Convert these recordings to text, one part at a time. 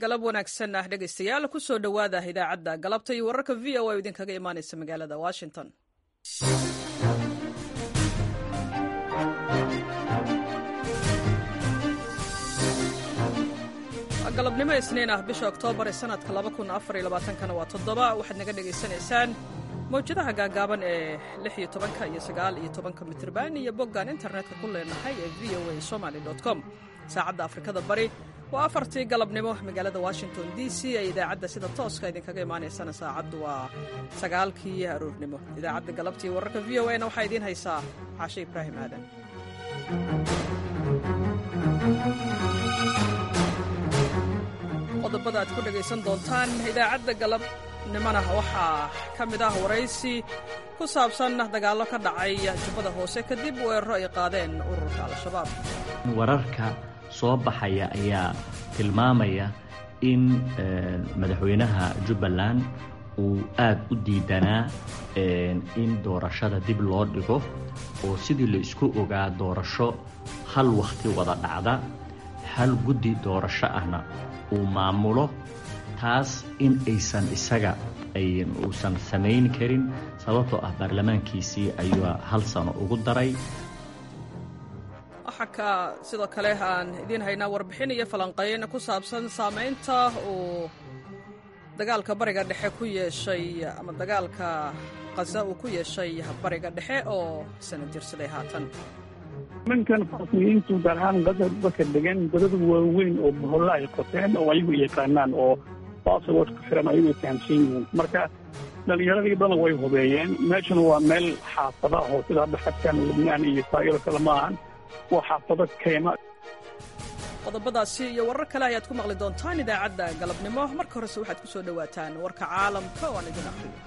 galab wanaagsan ah dhegaystayaal ku soo dhowaada idaacadda galabta iyo wararka v o a idinkaga imaanaysa magaalada washington galabnimo isniin ah bisha oktoobar ee sanadka kana waa toddoba waxaad naga dhegaysanaysaan mawjadaha gaagaaban ee iyo tobanka iyo sagaal iyo tobanka mitrban iyo boggaan internetka ku leenahay ee v o a somaly com saacadda afrikada bari waa afartii galabnimo magaalada washington d c ee idaacadda sida tooska idinkaga imaanaysana saacaddu waa sagaalkii aroornimo idaacadda galabtii wararka v o a na waxaa idiin haysaa caashe ibraahim aadan qodobada aad ku dhegaysan doontaan idaacadda galabnimona waxaa ka mid ah waraysi ku saabsan dagaallo ka dhacay jubbada hoose kadib weeraro ay qaadeen ururka al-shabaab wararka soo baxaya ayaa tilmaamaya in madaxweynaha jubbaland uu aad u diidanaa in doorashada dib loo dhigo oo sidii la isku ogaa doorasho hal wakhti wada dhacda hal guddi doorasho ahna uu maamulo taas in aysan isaga uusan samayn karin sababtoo ah baarlamaankiisii ayuu hal sano ugu daray waxaa ka sidoo kale aan idiin haynaa warbixin iyo falanqayn ku saabsan saamaynta uu dagaalka bariga dhexe ku yeeshay ama dagaalka khaza uu ku yeeshay bariga dhexe oo sana jirsaday haatan nimankan falasniyiintu gaar ahaan gaza dadka degan godada waaweyn oo boholla ay qoteen oo ayagu yaqaanaan oo basawood ku xiran ayagu fahamsan yihiin marka dhallinyaradii badan way hubeeyeen meeshuna waa meel xaafada oo sida hadda xadkan lubnaan iyo israa'iil kale ma ahan waa xaafado keyma qodobadaasi iyo warar kale ayaad ku maqli doontaan idaacadda galabnimo marka horese waxaad ku soo dhowaataan warka caalamka oo aan idin aqriyo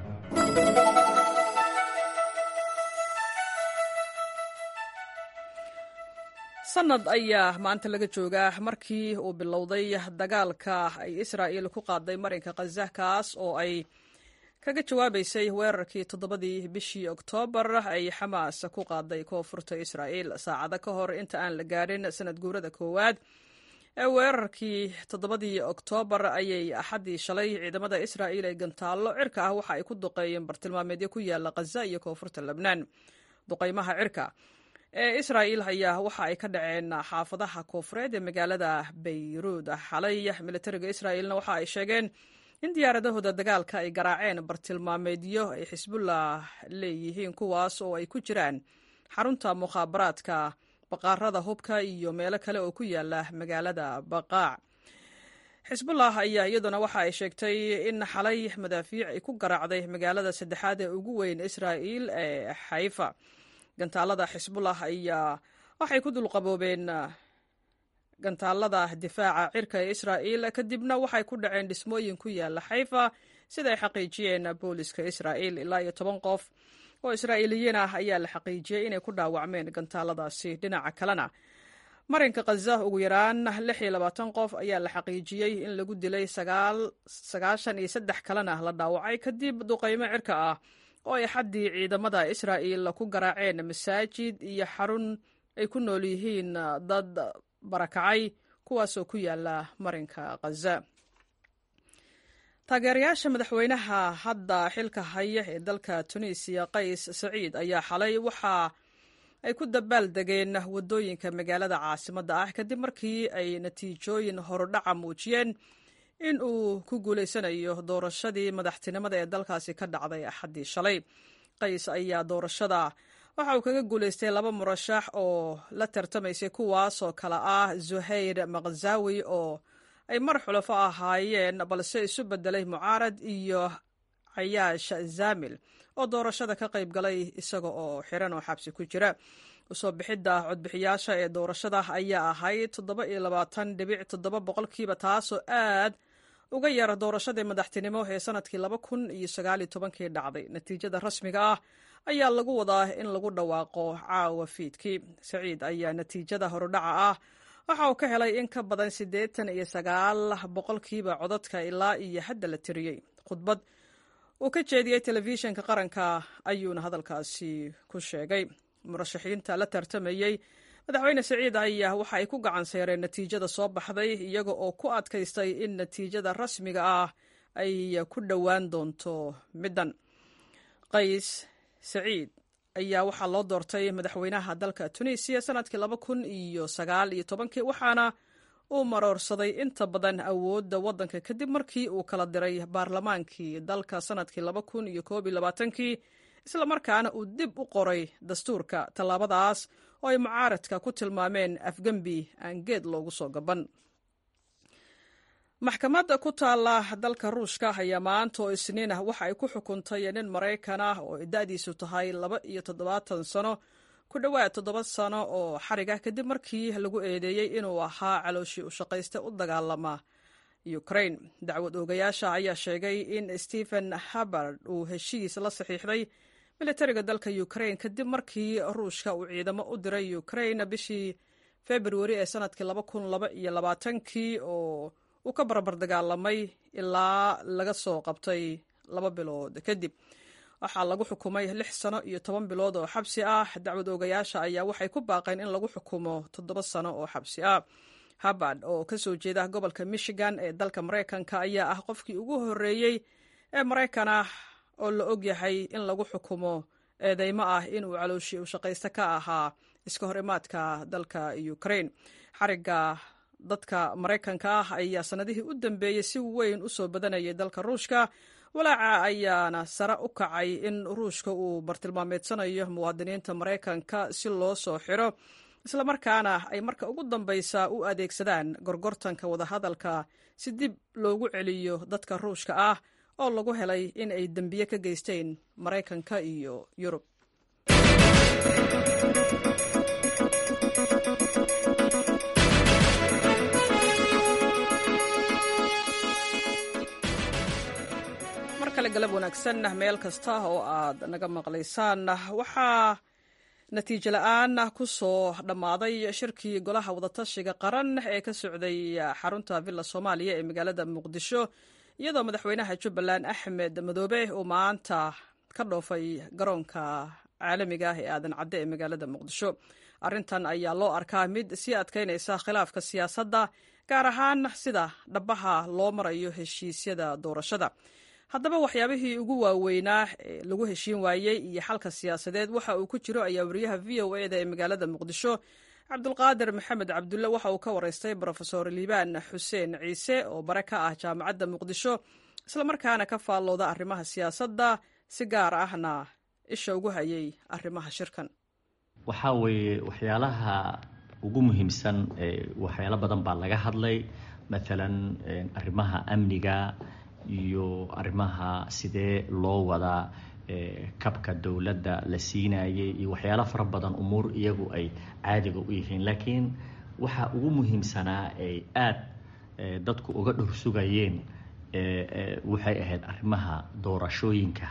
sanad ayaa maanta laga joogaa markii uu bilowday dagaalka ay israa'iil ku qaaday marinka khaza kaas oo ay kaga jawaabaysay weerarkii toddobadii bishii oktoobar ay xamaas ku qaaday koonfurta israa'iil saacado ka hor inta aan la gaadhin sanad guurada koowaad ee weerarkii toddobadii oktoobar ayay axaddii shalay ciidamada israa'iil ee gantaallo cirka ah waxa ay ku duqeeyeen bartilmaameedyo ku yaala khaza iyo koonfurta lebnaan duqaymaha cirka ee israa'iil ayaa waxa ay ka dhaceen xaafadaha koonfureed ee magaalada bayruud xalay militariga israa'iilna waxa ay sheegeen in diyaaradahooda dagaalka ay garaaceen bartilmaameedyo ay xisbullah leeyihiin kuwaas oo ay ku jiraan xarunta mukhaabaraadka baqaarada hubka iyo meelo kale oo ku yaala magaalada baqaac xisbullah ayaa iyaduna waxa ay sheegtay in xalay madaafiic ay ku garaacday magaalada saddexaad ee ugu weyn israa'iil ee xayfa gantaalada xisbullah ayaa waxay ku dulqaboobeen gantaalada difaaca cirka ee israa'iil kadibna waxay ku dhaceen dhismooyin ku yaala xayfa sida ay xaqiijiyeen booliska israa'iil ilaa iyo toban qof oo israa'iiliyiin ah ayaa la xaqiijiyey inay ku dhaawacmeen gantaaladaasi dhinaca kalena marinka khaza ugu yaraan lix iyo labaatan qof ayaa la xaqiijiyey in lagu dilay sagaashan iyo saddex kalena la dhaawacay kadib duqaymo cirka ah oo ay xaddii ciidamada israa'iil ku garaaceen masaajid iyo xarun ay ku nool yihiin dad barakacay kuwaasoo ku yaala marinka khaza taageerayaasha madaxweynaha hadda xilka haya ee dalka tunisiya qays saciid ayaa xalay waxa ay ku dabaal degeen waddooyinka magaalada caasimadda ah kadib markii ay natiijooyin horudhaca muujiyeen in uu ku guulaysanayo doorashadii madaxtinimada ee dalkaasi ka dhacday axaddii shalay qays ayaa doorashada waxa uu kaga guulaystay laba murashax oo la tartamaysay kuwaasoo kale ah zuhayr makhazawi oo ay mar xulafo ahaayeen balse isu bedelay mucaarad iyo cayaash zaamil oo doorashada ka qayb galay isaga oo xiran oo xabsi ku jira usoo bixidda codbixiyaasha ee doorashada ayaa ahayd toddoba iyo labaatan dhibic toddoba boqolkiiba taasoo aad uga yara doorashadii madaxtinimo ee sanadkii laba kun iyo sagaal iyo tobankii dhacday natiijada rasmiga ah ayaa lagu wadaa in lagu dhawaaqo caawa fiidkii saciid ayaa natiijada horudhaca ah waxa uu ka helay in ka badan siddeetan iyo sagaal boqolkiiba codadka ilaa iyo hadda la tiriyey khudbad uu ka jeediyey telefishinka qaranka ayuuna hadalkaasi ku sheegay murashaxiinta la tartamayey madaxweyne siciid ayaa waxa ay ku gacan seereen natiijada soo baxday iyaga oo ku adkaystay in natiijada rasmiga ah ay ku dhowaan doonto middan qays saciid ayaa waxaa loo doortay madaxweynaha dalka tunisiya sanadkii laba kun iyo sagaal iyo tobankii waxaana uu maroorsaday inta badan awoodda waddanka kadib markii uu kala diray baarlamaankii dalka sanadkii laba kun iyo koob iyo labaatankii islamarkaana uu dib u qoray dastuurka tallaabadaas oo ay mucaaradka ku tilmaameen afgembi aan geed loogu soo gaban maxkamadda ku taalla dalka ruushka ayaa maanta oo isniin ah waxa ay ku xukuntay nin maraykan ah oo da-diisu tahay laba iyo toddobaatan sano ku dhowaad toddoba sano oo xarig ah kadib markii lagu eedeeyey inuu ahaa calooshii u shaqaysta u dagaalama ukraine dacwad oogayaasha ayaa sheegay in stephen habard uu heshiis la saxiixday militariga dalka ukraine kadib markii ruushka uu ciidamo u diray ukraine bishii februari ee sanadkii laba kun laba iyo labaatankii oo uu ka barbar dagaalamay ilaa laga soo qabtay laba bilood kadib waxaa lagu xukumay lix sano iyo toban bilood oo xabsi ah dacwad oogayaasha ayaa waxay ku baaqeen in lagu xukumo toddoba sano oo xabsi ah habard oo ka soo jeeda gobolka michigan ee dalka maraykanka ayaa ah qofkii ugu horreeyey ee maraykan ah oo la og yahay in lagu xukumo eedeymo ah inuu calooshi u shaqaysta ka ahaa iska hor imaadka dalka ukraine xarigga dadka maraykanka ah ayaa sanadihii u dambeeyey si weyn u soo badanayay dalka ruushka walaaca ayaana sare u kacay in ruushka uu bartilmaameedsanayo muwaadiniinta maraykanka si loo soo xiro islamarkaana ay marka ugu dambaysa u adeegsadaan gorgortanka wadahadalka si dib loogu celiyo dadka ruushka ah oo lagu helay in ay dembiye ka geysteen maraykanka iyo yurub galab wanaagsan meel kasta oo aad naga maqlaysaan waxaa natiijo la-aan ku soo dhammaaday shirkii golaha wadatashiga qaran ee ka socday xarunta villa soomaaliya ee magaalada muqdisho iyadoo madaxweynaha jubbaland axmed madoobe uu maanta ka dhoofay garoonka caalamiga ah ee aadan cadde ee magaalada muqdisho arrintan ayaa loo arkaa mid sii adkaynaysa khilaafka siyaasadda gaar ahaan sida dhabaha loo marayo heshiisyada doorashada haddaba waxyaabihii ugu waaweynaa ee lagu heshiin waayey iyo xalka siyaasadeed waxa uu ku jiro ayaa wariyaha v o eda ee magaalada muqdisho cabdulqaadir maxamed cabdulle waxa uu ka waraystay brofesor liibaan xuseen ciise oo bare ka ah jaamacadda muqdisho islamarkaana ka faallooda arrimaha siyaasadda si gaar ahna isha ugu hayay arrimaha shirkan waxaa weeye waxyaalaha ugu muhiimsan waxyaalo badan baa laga hadlay maalan arrimaha amniga iyo arrimaha sidee loo wadaa kabka dowladda la siinayay iyo waxyaalo fara badan umuur iyagu ay caadiga u yihiin laakiin waxaa ugu muhiimsanaa ay aada dadku uga dhursugayeen waxay ahayd arrimaha doorashooyinka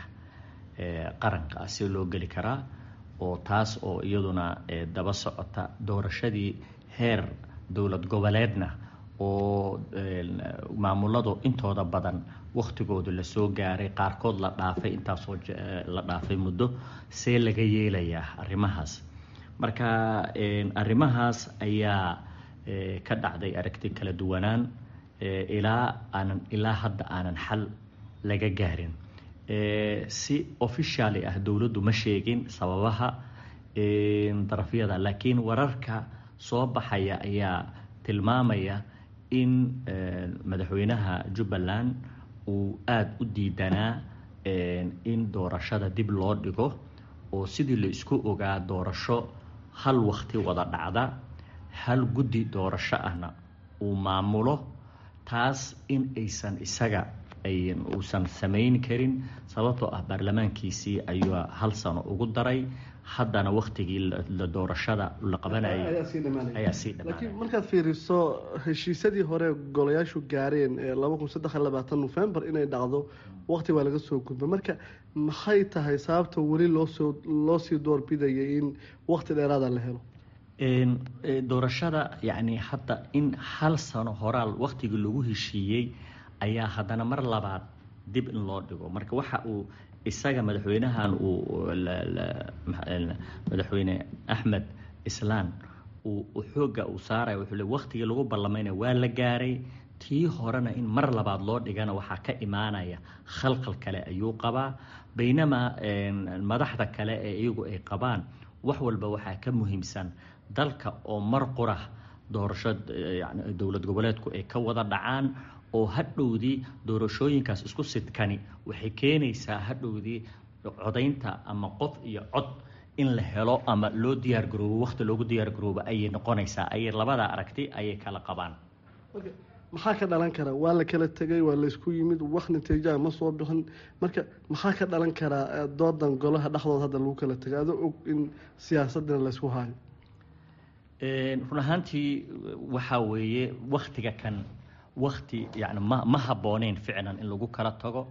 qaranka si loo geli karaa oo taas oo iyaduna daba socota doorashadii heer dowlad goboleedna oo maamuladu intooda badan waktigooda lasoo gaaray qaarkood la dhaafay intaasoo la dhaafay muddo see laga yeelayaa arrimahaas marka arrimahaas ayaa ka dhacday aragti kala duwanaan ilaa aanan ilaa hadda aanan xal laga gaarin si officially ah dowladdu ma sheegin sababaha darafyada laakiin wararka soo baxaya ayaa tilmaamaya in madaxweynaha jubbaland uu aada u diidanaa in doorashada dib loo dhigo oo sidii la isku ogaa doorasho hal wakti wada dhacda hal guddi doorasho ahna uu maamulo taas in aysan isaga uusan samayn karin sababtoo ah baarlamaankiisii ayuu hal sano ugu daray haddana waktigii la doorashada la qabanayay ayaa sii laakiin markaad fiiriso heshiisyadii hore golayaashu gaareen ee laba kun saddex iyo labaatan novembar inay dhacdo waqti baa laga soo gudbay marka maxay tahay sababta weli loosoo loo sii doorbidayay in waqti dheeraada la helo doorashada yacni hadda in hal sano horaal waktigii lagu heshiiyey ayaa haddana mar labaad dib in loo dhigo marka waxa uu isaga madaxweynahan uu madaxweyne axmed islaan uu xoogga uu saaraya wuxuu le waktigii lagu ballamayna waa la gaaray tii horena in mar labaad loo dhigana waxaa ka imaanaya khalqal kale ayuu qabaa baynamaa madaxda kale ee iyagu ay qabaan wax walba waxaa ka muhiimsan dalka oo mar qura doorasho yani dowlad goboleedku ay ka wada dhacaan oo hadhowdii doorashooyinkaas isku sidkani waxay keenaysaa hadhowdii codaynta ama qof iyo cod in la helo ama loo diyaargaroobo wakti loogu diyaargaroobo ayay noqonaysaa ayay labada aragti ayay kala qabaan maxaa ka dhalan kara waa la kala tegay waa laysku yimid wax natiijaha ma soo bixin marka maxaa ka dhalan karaa doodan golaha dhexdooda hadda lagu kala tegay adoo og in siyaasadina laysku haayo run ahaantii waxaa weeye waktiga kan wakti yani ma ma habbooneyn ficlan in lagu kala tago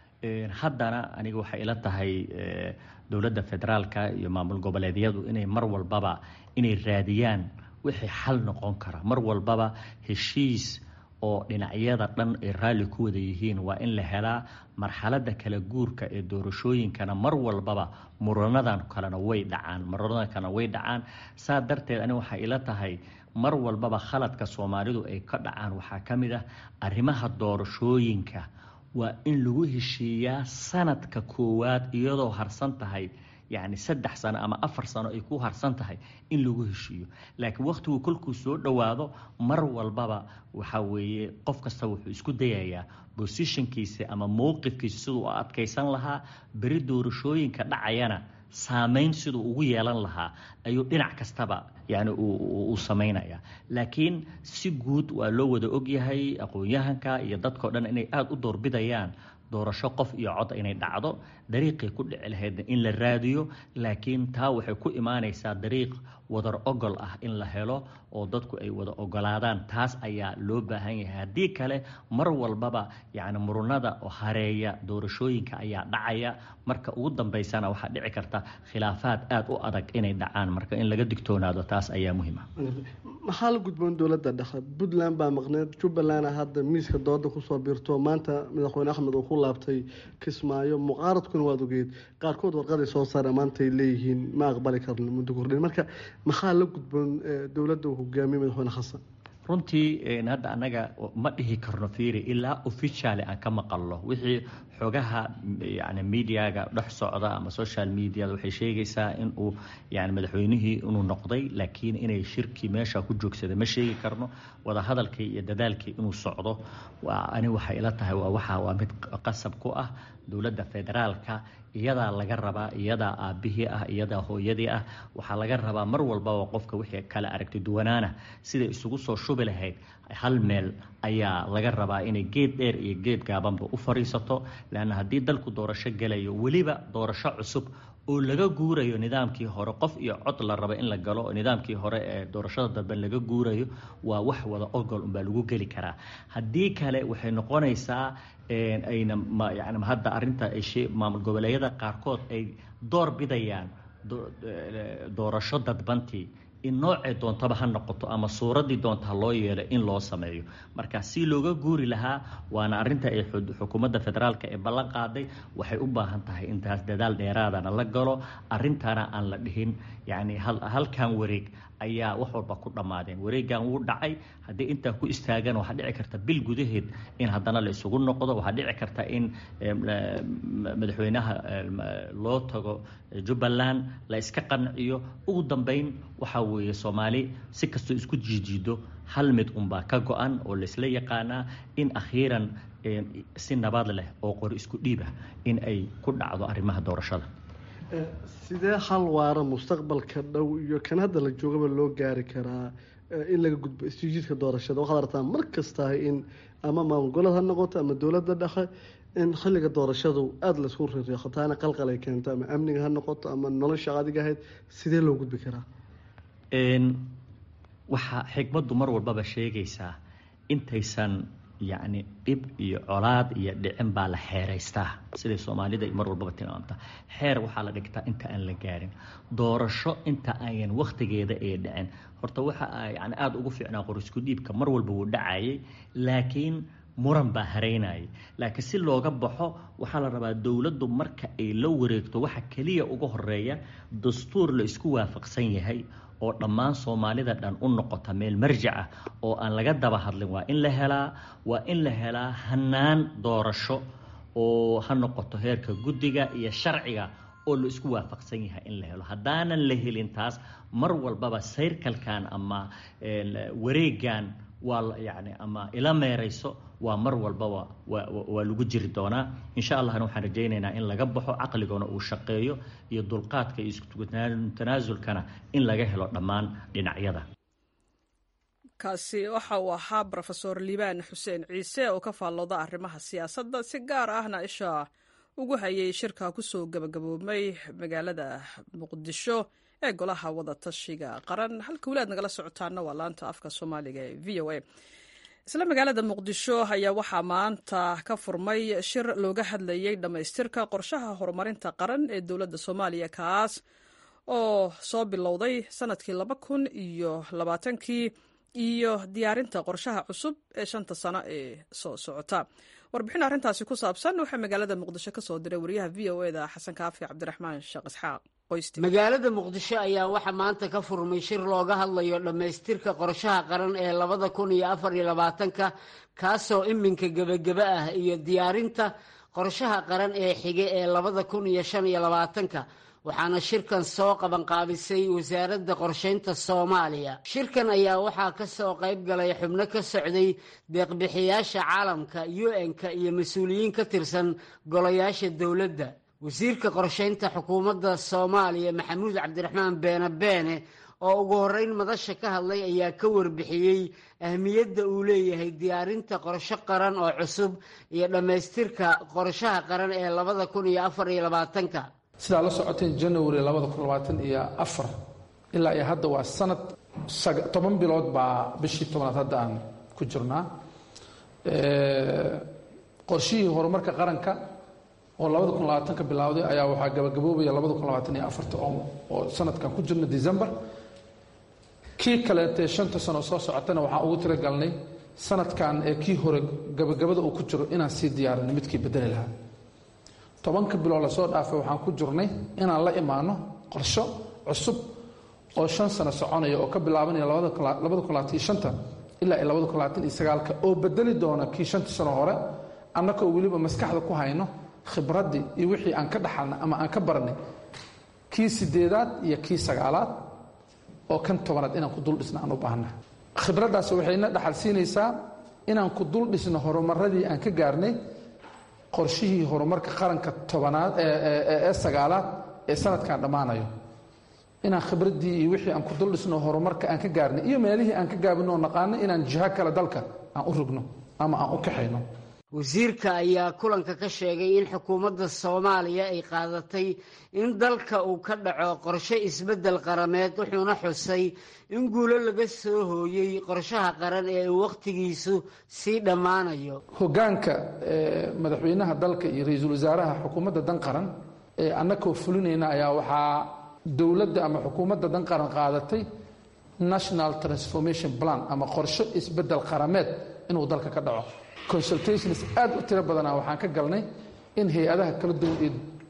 haddana aniga waxay ila tahay dowladda federaalka iyo maamul goboleedyadu inay mar walbaba inay raadiyaan wixii xal noqon kara mar walbaba heshiis oo dhinacyada dhan ay raalli ku wada yihiin waa in la helaa marxaladda kala guurka ee doorashooyinkana mar walbaba muranadan kalena way dhacaan muranadan kalena way dhacaan saa darteed aniga waxay ila tahay mar walbaba khaladka soomaalidu ay ka dhacaan waxaa ka mid ah arrimaha doorashooyinka waa in lagu heshiiyaa sanadka koowaad iyadoo harsan tahay yacni saddex sano ama afar sano ay ku harsan tahay in lagu heshiiyo laakiin wakhtigu kolkuu soo dhowaado mar walbaba waxaa weeye qof kasta wuxuu isku dayayaa bosishinkiisa ama mowqifkiisa siduu u adkaysan lahaa beri doorashooyinka dhacayana saameyn siduu ugu yeelan lahaa ayuu dhinac kastaba yani uu samaynaya laakiin si guud waa loo wada ogyahay aqoon-yahanka iyo dadkao dhan inay aada u doorbidayaan doorasho qof iyo cod inay dhacdo dariiqay ku dhici lahaydna in la raadiyo laakiin taa waxay ku imaanaysaa dariiq wadar ogol ah in la helo oo dadku ay wada ogolaadaan taas ayaa loo baahan yahay haddii kale mar walbaba yani murunada oo hareeya doorashooyinka ayaa dhacaya marka ugu dambeysana waxaa dhici karta khilaafaad aada u adag inay dhacaan marka in laga digtoonaado taas ayaa muhiim ah maxaa la gudboon dowladda dhexe puntland baa maqneed jubbaland hadda miiska dooda kusoo biirto maanta madaxweyne axmed uu ku laabtay kismaayo mucaaradkuna waad ogeed qaarkood warqaday soo saare maanta ay leeyihiin ma aqbali karno muddo kordhin marka maxaa la gudboon dowladda uu hogaamiye madaxweyne xasan runtii hadda annaga ma dhihi karno fiiri ilaa officially aan ka maqalno wixii xogaha yani mediaga dhex socda ama social mediada waxay sheegaysaa in uu yani madaxweynihii inuu noqday laakiin inay shirkii meesha ku joogsaday ma sheegi karno wadahadalkii iyo dadaalkii inuu socdo ani waxay ila tahay waa waxa waa mid qasab ku ah dowladda federaalka iyadaa laga rabaa iyadaa aabihii ah iyadaa hooyadii ah waxaa laga rabaa mar walbaba qofka wixii kala aragti duwanaana siday isugu soo shubi lahayd hal meel ayaa laga rabaa inay geed dheer iyo geed gaabanba u fadhiisato leanna haddii dalku doorasho gelayo weliba doorasho cusub oo laga guurayo nidaamkii hore qof iyo cod la raba in la galo oo nidaamkii hore ee doorashada dambe laga guurayo waa wax wada ogol unbaa lagu geli karaa haddii kale waxay noqonaysaa ayna yani hadda arrinta maamul goboleedyada qaarkood ay door bidayaan doorasho dadbantii in noocay doontaba ha noqoto ama suuraddii doonta ha loo yeelo in loo sameeyo marka si looga guuri lahaa waana arrinta ay xukuumadda federaalka ee ballan qaaday waxay u baahan tahay intaas dadaal dheeraadana la galo arrintana aan la dhihin yacni halkan wareeg ayaa wax walba ku dhammaadeen wareegan wuu dhacay haddii intaa ku istaagan waxaa dhici karta bil gudaheed in haddana la isugu noqdo waxaa dhici karta in madaxweynaha loo tago jubbaland la iska qanciyo ugu dambeyn waxaa weeye soomaali si kastoo isku jiijiido hal mid unbaa ka go-an oo laysla yaqaanaa in akhiiran si nabad leh oo qori isku dhiibah in ay ku dhacdo arrimaha doorashada sidee hal waara mustaqbalka dhow iyo kan hadda la joogaba loo gaari karaa in laga gudbo istiijiidka doorashada waxaad aragtaa mar kastahay in ama maamulgolad ha noqoto ama dowladda dhexe in xilliga doorashadu aada laisku rireeqo taana qalqal ay keento ama amniga ha noqoto ama nolosha adiga ahayd sidee loo gudbi karaa waxaa xigmaddu mar walbaba sheegaysaa intaysan yacni dhib iyo colaad iyo dhicin baa la xeeraystaa siday soomaalida mar walbaba tilmaamta xeer waxaa la dhigtaa inta aan la gaarin doorasho inta ayan wakhtigeeda ee dhicin horta waxa yani aada ugu fiicnaa qorisku dhiibka mar walba wuu dhacayay laakiin muran baa haraynayay laakiin si looga baxo waxaa la rabaa dowladdu marka ay la wareegto waxa keliya uga horeeya dastuur la isku waafaqsan yahay oo dhammaan soomaalida dhan u noqota meel marjac ah oo aan laga daba hadlin waa in la helaa waa in la helaa hanaan doorasho oo ha noqoto heerka guddiga iyo sharciga oo la isku waafaqsan yahay in la helo haddaanan la helin taas mar walbaba sayrkalkan ama wareegan waa yani ama ila meerayso waa mar walbaba waa lagu jiri doonaa insha allahna waxaan rajaynaynaa in laga baxo caqligona uu shaqeeyo iyo dulqaadka iyo iskutanaasulkana in laga helo dhammaan dhinacyada kaasi waxa uu ahaa rofeor liibaan xuseen ciise oo ka faallooda arrimaha siyaasadda si gaar ahna isha ugu hayay shirka kusoo gabagaboobmay magaalada muqdisho ee golaha wadatashiga qaran halka weli aad nagala socotaana waa laanta afka soomaaliga ee v o a isla magaalada muqdisho ayaa waxaa maanta ka furmay shir looga hadlayay dhammaystirka qorshaha horumarinta qaran ee dowladda soomaaliya kaas oo soo bilowday sanadkii laba kun iyo labaatankii iyo diyaarinta qorshaha cusub ee shanta sano ee soo socota warbixin arrintaasi ku saabsan waxaa magaalada muqdisho ka soo diray wariyaha v o eda xasan kaafi cabdiraxmaan sheekh isxaaq magaalada muqdisho ayaa waxaa maanta ka furmay shir looga hadlayo dhammaystirka qorshaha qaran ee labada kun iyo afar iyo labaatanka kaasoo iminka gebageba ah iyo diyaarinta qorshaha qaran ee xige ee labada kun iyo shan iyo labaatanka waxaana shirkan soo qabanqaabisay wasaaradda qorshaynta soomaaliya shirkan ayaa waxaa ka soo qayb galay xubno ka socday deeqbixiyaasha caalamka u-n-ka iyo mas-uuliyiin ka tirsan golayaasha dowladda wasiirka qorshaynta xukuumadda soomaaliya maxamuud cabdiraxmaan beene beene oo ugu horreyn madasha ka hadlay ayaa ka warbixiyey ahmiyadda uu leeyahay diyaarinta qorsho qaran oo cusub iyo dhammaystirka qorshaha qaran ee labada kun iyo afar iyo labaatanka sidaa la socoteen january labada kun labaatan iyo afar ilaa iyo hadda waa sanad toban bilood baa bishii tobnaad hadda aan ku jirnaa qorshihii horumarka qaranka oo labada kun labaatanka bilowday ayaa waxaa gabagaboobaya labada kun labaatan iyo afarta oo sanadkan ku jirna december kii kaleetee shanta sano soo socotana waxaan ugu tiragalnay sanadkan ee kii hore gabagabada uu ku jiro inaan sii diyaarinno midkii bedeli lahaa tobanka bilood lasoo dhaafay waxaan ku jirnay inaan la imaano qorsho cusub oo shan sano soconaya oo ka bilaabanaya labada kun labaatan iyo shanta ilaa iyo labada kun labaatan iyo sagaalka oo bedeli doona kii shanta sano hore annagoo weliba maskaxda ku hayno khibraddii iyo wixii aan ka dhaxalnay ama aan ka baranay kii sideedaad iyo kii sagaalaad oo kan tobanaad inaan ku dul dhisno aan u baahna khibraddaas waxayna dhaxal siinaysaa inaan ku dul dhisno horumaradii aan ka gaarnay qorshihii horumarka qaranka tobanaad ee sagaalaad ee sanadkan dhammaanayo inaan khibraddii iyo wixii aan ku dul dhisno horumarka aan ka gaarnay iyo meelihii aan ka gaabino oo naqaano inaan jiho kale dalka aan u rogno ama aan u kaxayno wasiirka ayaa kulanka ka sheegay in xukuumadda soomaaliya ay qaadatay in dalka uu ka dhaco qorshe isbeddel qarameed wuxuuna xusay in guulo laga soo hooyey qorshaha qaran ee uu wakhtigiisu sii dhammaanayo hoggaanka madaxweynaha dalka iyo ra-iisul wasaaraha xukuumadda dan qaran ee annagoo fulinayna ayaa waxaa dowladda ama xukuumadda dan qaran qaadatay national transformation plan ama qorshe isbeddel qarameed inuu dalka ka dhaco consultations aad u tiro badanaa waxaan ka galnay in hay-adaha kala duwan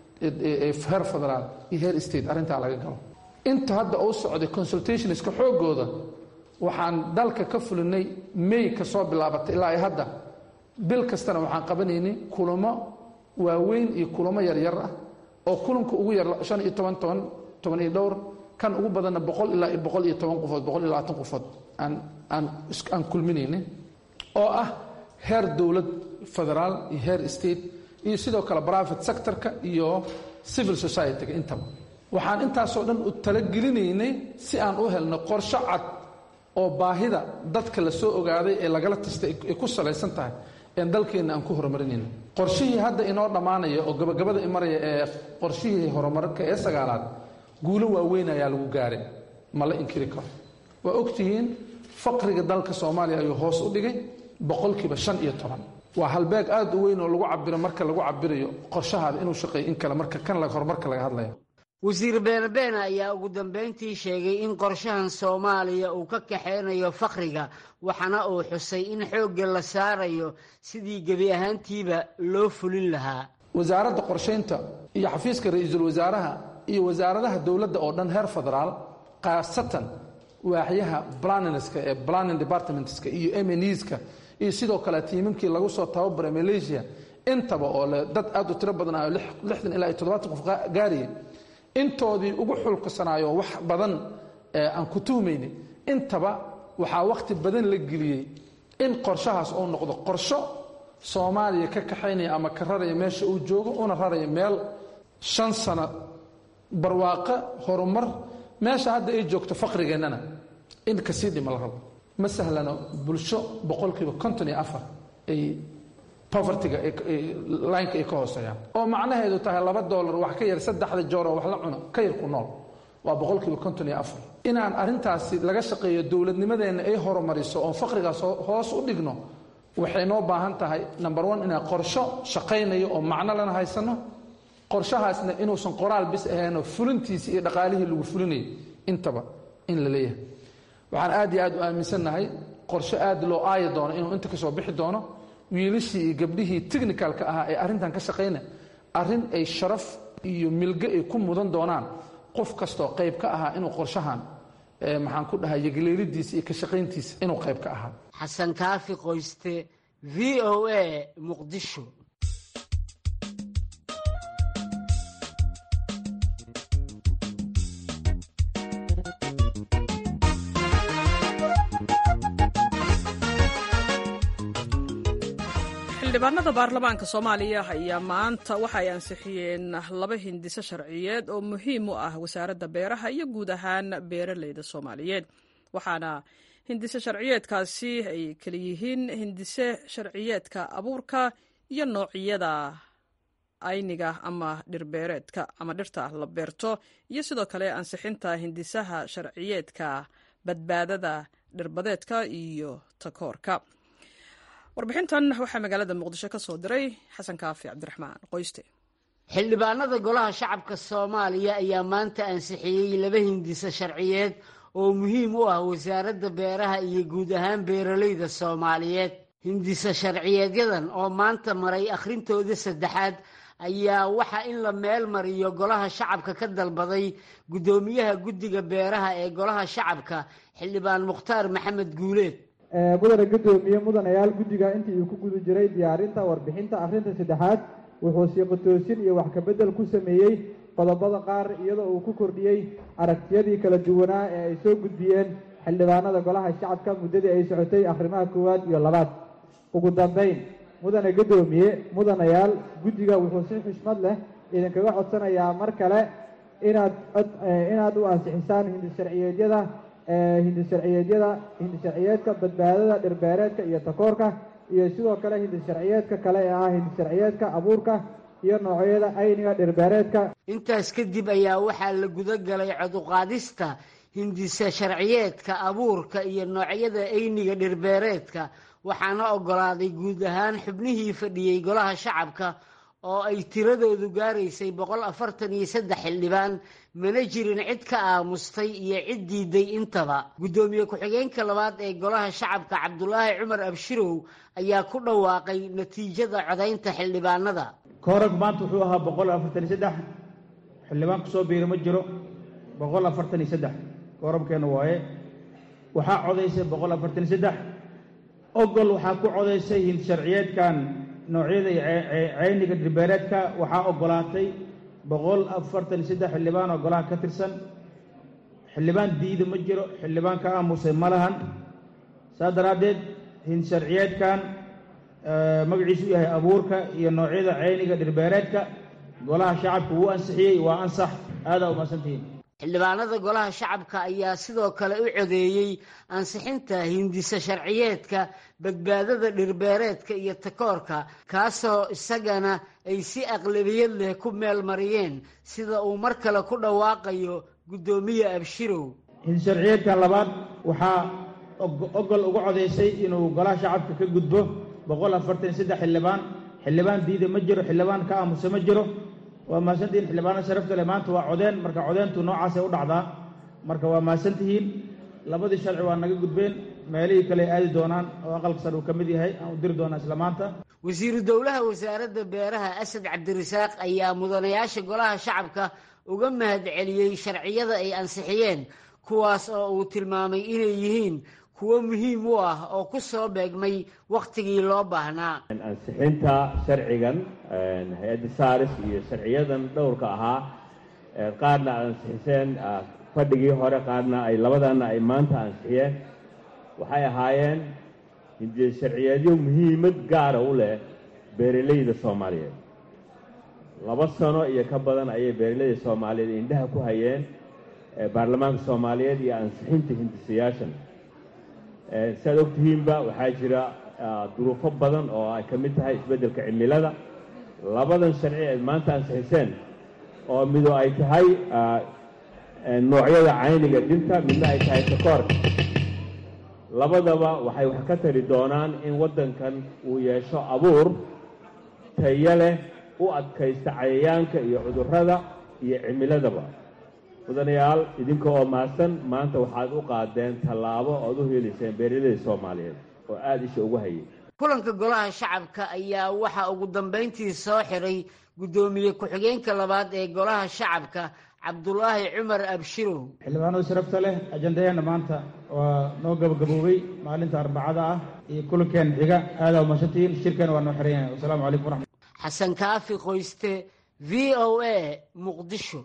ee heer federaal iyo heer state arrintaa laga galo inta hadda uu socday consultationska xoogooda waxaan dalka ka fulinay may ka soo bilaabatay ilaa ay hadda bil kastana waxaan qabanaynay kulamo waaweyn iyo kulamo yaryar ah oo kulanka ugu yar shan iyo toban toban toban iyo dhowr kan ugu badanna boqol ilaa iyo boqol iyo toban qofood boqol iyo labaatan qofood aan aan aan kulminaynin oo ah heer dowlad federaal iyo heer state iyo sidoo kale private sectorka iyo civil society-ga intaba waxaan intaasoo dhan u talagelinaynay si aan u helno qorsho cad oo baahida dadka la soo ogaaday ee lagala tastay ay ku salaysan tahay een dalkeenna aan ku horumarinayno qorshihii hadda inoo dhammaanaya oo gabagabada imaraya ee qorshihii horumarka ee sagaalaad guulo waaweyn ayaa lagu gaaray ma la inkiri karo waa ogtihiin faqriga dalka soomaaliya ayuu hoos u dhigay boqolkiiba shan iyo toban waa halbeeg aad u weyn oo lagu cabiro marka lagu cabirayo qorshahaada inuu shaqeeyo in kale marka kan horumarka laga hadlayo wasiir beene beene ayaa ugu dambayntii sheegay in qorshahan soomaaliya uu ka kaxeynayo fakhriga waxaana uu xusay in xoogga la saarayo sidii gebi ahaantiiba loo fulin lahaa wasaaradda qorshaynta iyo xafiiska ra-iisul wasaaraha iyo wasaaradaha dowladda oo dhan heer federaal khaasatan waaxyaha planinska ee planning departmentska iyo mneska iyo sidoo kale tiimamkii lagu soo tababaray malaysia intaba oo le dad aad u tiro badan ah lixdan ilaa iyo toddobaatan qof gaaraya intoodii ugu xulkasanaayo wax badan aan ku tuhmaynin intaba waxaa wakhti badan la geliyey in qorshahaas uu noqdo qorsho soomaaliya ka kaxaynaya ama ka raraya meesha uu joogo una raraya meel shan sano barwaaqo horumar meesha hadda ay joogto faqrigeennana in kasii dhima la rabo ma sahlano bulsho boqolkiiba konton iyo afar ay povertyga lineka ay ka hooseeyaan oo macnaheedu tahay laba dollar wax ka yar saddexda jooroo wax la cuno ka yar ku nool waa boqolkiiba konton iyo afar inaan arrintaasi laga shaqeeyo dowladnimadeenna ay horumariso oon faqrigaas hoos u dhigno waxay noo baahan tahay number one inaan qorsho shaqaynayo oo macno lana haysano qorshahaasna inuusan qoraal bis ahaynoo fulintiisi iyo dhaqaalihii lagu fulinayay intaba in la leeyahay waxaan aad iyo aad u aaminsannahay qorsho aad loo aaya doono inuu inta ka soo bixi doono wiilashii iyo gabdhihii technicalka ahaa ee arrintan ka shaqayna arrin ay sharaf iyo milge ay ku mudan doonaan qof kastoo qayb ka ahaa inuu qorshahan maxaan ku dhahay yagleelidiisa iyo ka shaqayntiisa inuu qayb ka ahaa xasan kaafi qoyste v o a muqdisho xildhibaanada baarlamaanka soomaaliya ayaa maanta waxa ay ansixiyeen laba hindiso sharciyeed oo muhiim u ah wasaaradda beeraha iyo guud ahaan beeraleyda soomaaliyeed waxaana hindise sharciyeedkaasi ay kala yihiin hindise sharciyeedka abuurka iyo noocyada ayniga ama dhirbeereedka ama dhirta la beerto iyo sidoo kale ansixinta hindisaha sharciyeedka badbaadada dhirbadeedka iyo takoorka warbixintan waxaa magaalada muqdisho ka soo diray xasan kaafi cabdiraxmaan qoyste xildhibaanada golaha shacabka soomaaliya ayaa maanta ansixiyey laba hindise sharciyeed oo muhiim u ah wasaaradda beeraha iyo guud ahaan beeraleyda soomaaliyeed hindise sharciyeedyadan oo maanta maray akhrintooda saddexaad ayaa waxa in la meel mariyo golaha shacabka ka dalbaday guddoomiyaha guddiga beeraha ee golaha shacabka xildhibaan mukhtaar maxamed guuleed mudane guddoomiye mudanayaal guddiga intii uu ku guda jiray diyaarinta warbixinta akhrinta saddexaad wuxuu siiqotoosin iyo wax kabedel ku sameeyey qodobada qaar iyadoo uu ku kordhiyey aragtiyadii kala duwanaa ee ay soo gudbiyeen xildhibaanada golaha shacabka muddadii ay socotay akhrimaha koowaad iyo labaad ugu dambayn mudane guddoomiye mudanayaal guddiga wuxuu si xushmad leh idinkaga codsanayaa mar kale inaad inaad u ansixisaan hindisharciyeedyada hindisharciyeedyada hindisharciyeedka badbaadada dhirbeereedka iyo takoorka iyo sidoo kale hindisharciyeedka kale ee ah hindisharciyeedka abuurka iyo noocyada ayniga dhirbeereedka intaas kadib ayaa waxaa la guda galay coduqaadista hindise sharciyeedka abuurka iyo noocyada ayniga dhirbeereedka waxaana ogolaaday guud ahaan xubnihii fadhiyey golaha shacabka oo ay tiradoodu gaaraysay boqol afartan iyo saddex xildhibaan mana jirin cid ka aamustay iyo cid diiday intaba guddoomiye ku-xigeenka labaad ee golaha shacabka cabdulaahi cumar abshirow ayaa ku dhawaaqay natiijada codaynta xildhibaanada koorag maanta wuxuu ahaa boqol afartan iyo saddex xildhibaan ku soo biiri ma jiro boqol afartan iyo saddex koorabkeena waaye waxaa codaysay boqol afartan iyo saddex ogol waxaa ku codaysay hinsharciyeedkan noocyada ceyniga dhirbeereedka waxaa ogolaatay boqol afartan iyo saddex xildhibaan oo golaha ka tirsan xildhibaan diida ma jiro xildhibaan ka aamusay ma lahan saas daraaddeed hinsharciyeedkan magaciisu yahay abuurka iyo noocyada ceyniga dhirbeereedka golaha shacabka wuu ansixiyey waa ansax aadaa umaadsantihiin xildhibaanada golaha shacabka ayaa sidoo kale u codeeyey ansixinta hindise sharciyeedka badbaadada dhirbeereedka iyo takoorka kaasoo isagana ay si aqlabiyad leh ku meel mariyeen sida uu mar kale ku dhawaaqayo guddoomiye abshirow hindisharciyeedkan labaad waxaa ogol uga codaysay inuu golaha shacabka ka gudbo boqol afartan iyo saddex xildhibaan xildhibaan diida ma jiro xildhibaan ka aamusa ma jiro waa mahadsantihiin xildhibaanada sharafta leh maanta waa codeen marka codeentu noocaasay u dhacdaa marka waa mahadsantihiin labadii sharci waa naga gudbeen meelihii kale aadi doonaan oo aqalka sare uu ka mid yahay aan u diri doonaa isla maanta wasiiru dowlaha wasaaradda beeraha asad cabdirasaaq ayaa mudanayaasha golaha shacabka uga mahad celiyey sharciyada ay ansixiyeen kuwaas oo uu tilmaamay inay yihiin kuwo muhiim u ah oo ku soo beegmay wakhtigii loo baahnaa ansixinta sharcigan hay-adda saaris iyo sharciyadan dhowrka ahaa qaarna aad ansixiseen fadhigii hore qaarna ay labadana ay maanta ansixiyeen waxay ahaayeen hindie sharciyeedyo muhiimad gaara u leh beeralayda soomaaliyeed laba sano iyo ka badan ayay beeralayda soomaaliyeed indhaha ku hayeen baarlamaanka soomaaliyeed iyo ansixinta hindisayaashan si aad ogtihiinba waxaa jira duruufo badan oo ay ka mid tahay isbeddelka cimilada labadan sharci eed maanta ansixiseen oo mido ay tahay noocyada cayniga dinta midna ay tahay takoorka labadaba waxay wax ka tari doonaan in waddankan uu yeesho abuur tayo leh u adkaysta cayayaanka iyo cudurrada iyo cimiladaba mudanayaal idinka oo mahadsan maanta waxaad u qaadeen tallaabo ood u heliseen beeralayda soomaaliyeed oo aada isha ugu hayay kulanka golaha shacabka ayaa waxaa ugu dambayntii soo xiray guddoomiye ku-xigeenka labaad ee golaha shacabka cabdulaahi cumar abshirow xildhibaanada sharafta leh ajandayaena maanta waa noo gabagaboobay maalinta arbacada ah iyo kulankeena xiga aada umasantihiin shirkeena waa noo xiran yahay wasalaamu calaykum waraxmat xasan kaafi qoyste v o a muqdisho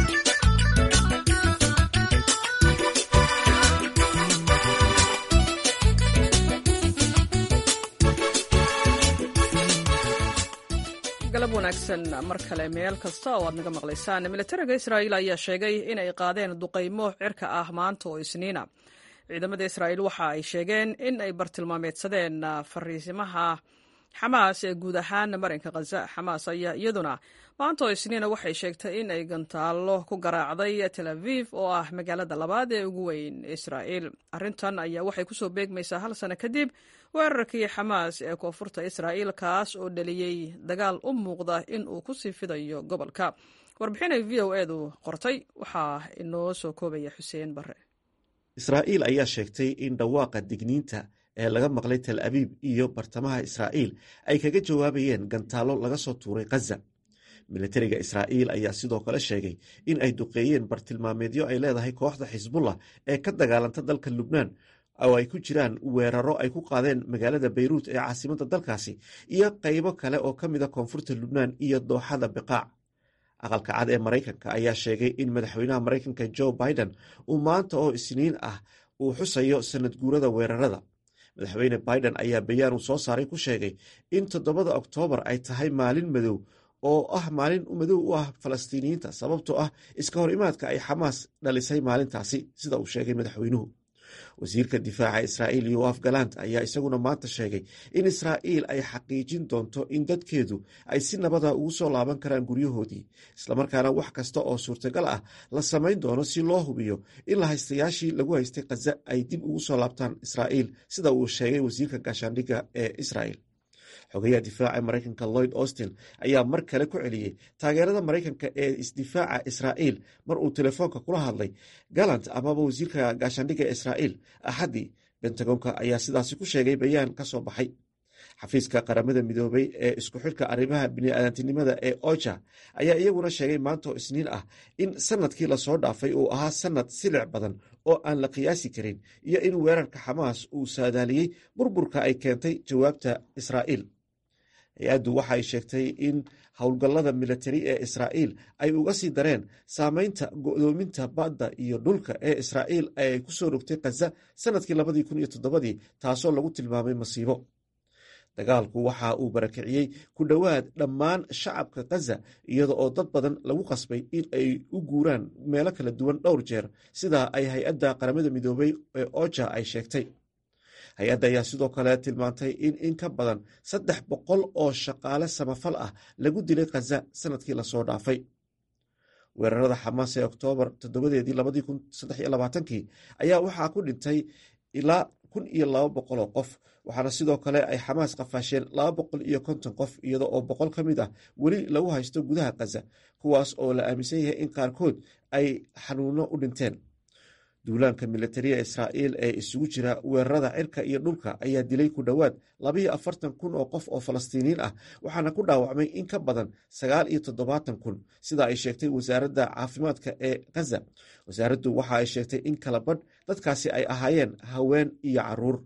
galab wanaagsan mar kale meel kasta oo aad naga maqlaysaan militariga israa'iil ayaa sheegay in ay qaadeen duqaymo cirka ah maanta oo isniina ciidamada israa'iil waxa ay sheegeen in ay bartilmaameedsadeen fariisimaha xamaas ee guud ahaan marinka khaza xamaas ayaa iyaduna maanta oo isniina waxay sheegtay in ay gantaallo ku garaacday tel aviv oo ah magaalada labaad ee ugu weyn israa'iil arrintan ayaa waxay kusoo beegmaysaa hal sano kadib weerarkii xamaas ee koonfurta israa'iil kaas oo dhaliyey dagaal u muuqda in uu ku sii fidayo gobolka warbixinay v o edu qortay waxaa inoo soo koobaya xuseen bare israa'iil ayaa sheegtay in dhawaaqa digniinta ee laga maqlay tel abiib iyo bartamaha israa'iil ay kaga jawaabayeen gantaallo laga soo tuuray khaza militariga israa'iil ayaa sidoo kale sheegay in ay duqeeyeen bartilmaameedyo ay leedahay kooxda xisbullah ee ka dagaalanta dalka lubnaan oo ay ku jiraan weeraro ay ku qaadeen magaalada bayruut ee caasimadda dalkaasi iyo qaybo kale oo ka mida koonfurta lubnaan iyo dooxada biqaac aqalka cad ee maraykanka ayaa sheegay in madaxweynaha maraykanka joe biden uu maanta oo isniin ah uu xusayo sanad guurada weerarada madaxweyne biden ayaa bayaan uu soo saaray ku sheegay in toddobada oktoobar ay tahay maalin madow oo ah maalin madow u ah falastiiniyiinta sababtoo ah iska hor imaadka ay xamaas dhalisay maalintaasi sida uu sheegay madaxweynuhu wasiirka difaaca israa'iil yoaf galant ayaa isaguna maanta sheegay in israa'iil ay xaqiijin doonto in dadkeedu ay si nabada ugu soo laaban karaan guryahoodii islamarkaana wax kasta oo suurtagal ah la samayn doono si loo hubiyo in la haystayaashii lagu haystay khaza ay dib ugu soo laabtaan israa'iil sida uu sheegay wasiirka gaashaandhigga ee israa'il xogayaha difaaca maraykanka lloyd austin ayaa mar kale ku celiyey taageerada maraykanka ee isdifaaca israa'iil mar uu telefoonka kula hadlay galant amaba wasiirka gaashaandhigga israa'iil axaddii bentagonka ayaa sidaasi ku sheegay bayaan ka soo baxay xafiiska qaramada midoobay ee isku xidhka arrimaha bini'aadantinimada ee oja ayaa iyaguna sheegay maanta oo isniin ah in sanadkii lasoo dhaafay uu ahaa sanad silic badan oo aan la qiyaasi karin iyo in weerarka xamaas uu saadaaliyey burburka ay keentay jawaabta israa'iil hay-addu waxay sheegtay in howlgallada militari ee israa'iil ay uga sii dareen saameynta go'doominta badda iyo dhulka ee israa'iil ay ku soo rogtay khaza sanadkii labadii kun iyo toddobadii taasoo lagu tilmaamay masiibo dagaalku waxa uu barakiciyey ku dhowaad dhammaan shacabka khaza iyada oo dad badan lagu qasbay in ay u guuraan meelo kala duwan dhowr jeer sidaa ay hay-adda qaramada midoobay ee oja ay sheegtay hay-adda ayaa sidoo kale tilmaantay in in ka badan saddex boqol oo shaqaale samafal ah lagu dilay khaza sanadkii lasoo dhaafay weerarada xamaas ee oktoobar toddobadeedii labadii kun saddex iyo labaatankii ayaa waxaa ku dhintay ilaa kun iyo laba boqol oo qof waxaana sidoo kale ay xamaas qafaasheen laba boqol iyo konton qof iyada oo boqol ka mid ah weli lagu haysto gudaha khaza kuwaas oo la aaminsan yahay in qaarkood ay xanuuno u dhinteen duulaanka militariya israa'iil ee isugu jira weerarada cirka iyo dhulka ayaa dilay ku dhowaad labayo afartan kun oo qof oo falastiiniin ah waxaana ku dhaawacmay in ka badan sagaal iyo toddobaatan kun sida ay sheegtay wasaaradda caafimaadka ee khaza wasaaraddu waxa ay sheegtay in kala badh dadkaasi ay ahaayeen haween iyo caruur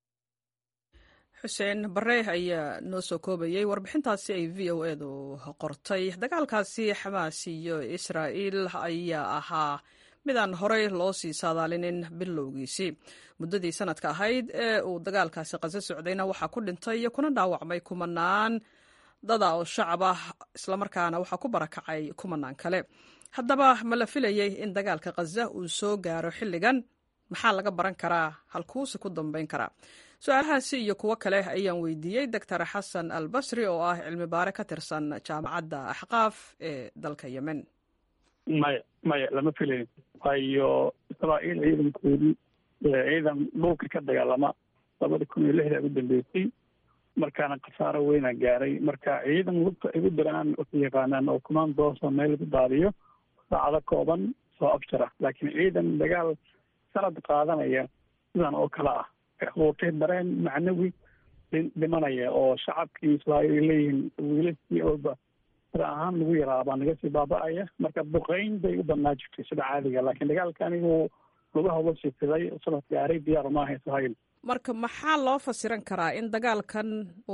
xuseen bare ayaa noo soo koobayey warbixintaasi ay v o edu qortay dagaalkaasi xamaas iyo israa'iil ayaa ahaa midaan horey loo sii saadaalinin bilowgiisii muddadii sanadka ahayd ee uu dagaalkaasi qaso socdayna waxaa ku dhintay kuna dhaawacmay kumanaan dada oo shacab ah islamarkaana waxaa ku barakacay kumanaan kale haddaba ma la filayey in dagaalka khaza uu soo gaaro xilligan maxaa laga baran karaa halkuusi ku dambayn karaa su-aalahaasi iyo kuwo kale ayaan weydiiyey doctor xasan al basri oo ah cilmi baare ka tirsan jaamacadda axqaaf ee dalka yemen maya maya lama filayn waayo israa'iil ciidankoodii ciidan dhulka ka dagaalama labada kun iyo lixda ugu dambeysay markaana khasaaro weyna gaaray marka ciidan lugta igu diraan waxay yaqaanaan oo commandoosa meel lagu daadiyo saacado kooban soo abjara laakiin ciidan dagaal sanad qaadanaya sidan oo kale ah abuurtay dareen macnawi dhimanaya oo shacabkii israa'iil ay leeyihiin wiilashii ooba sida ahaan lagu yaraabaa naga sii baaba'aya marka duqeyn bay u badnaa jirtay sida caadiga laakiin dagaalka anigu lagu haba sifiday sanad gaaray diyaar maaha israa'iil marka maxaa loo fasiran karaa in dagaalkan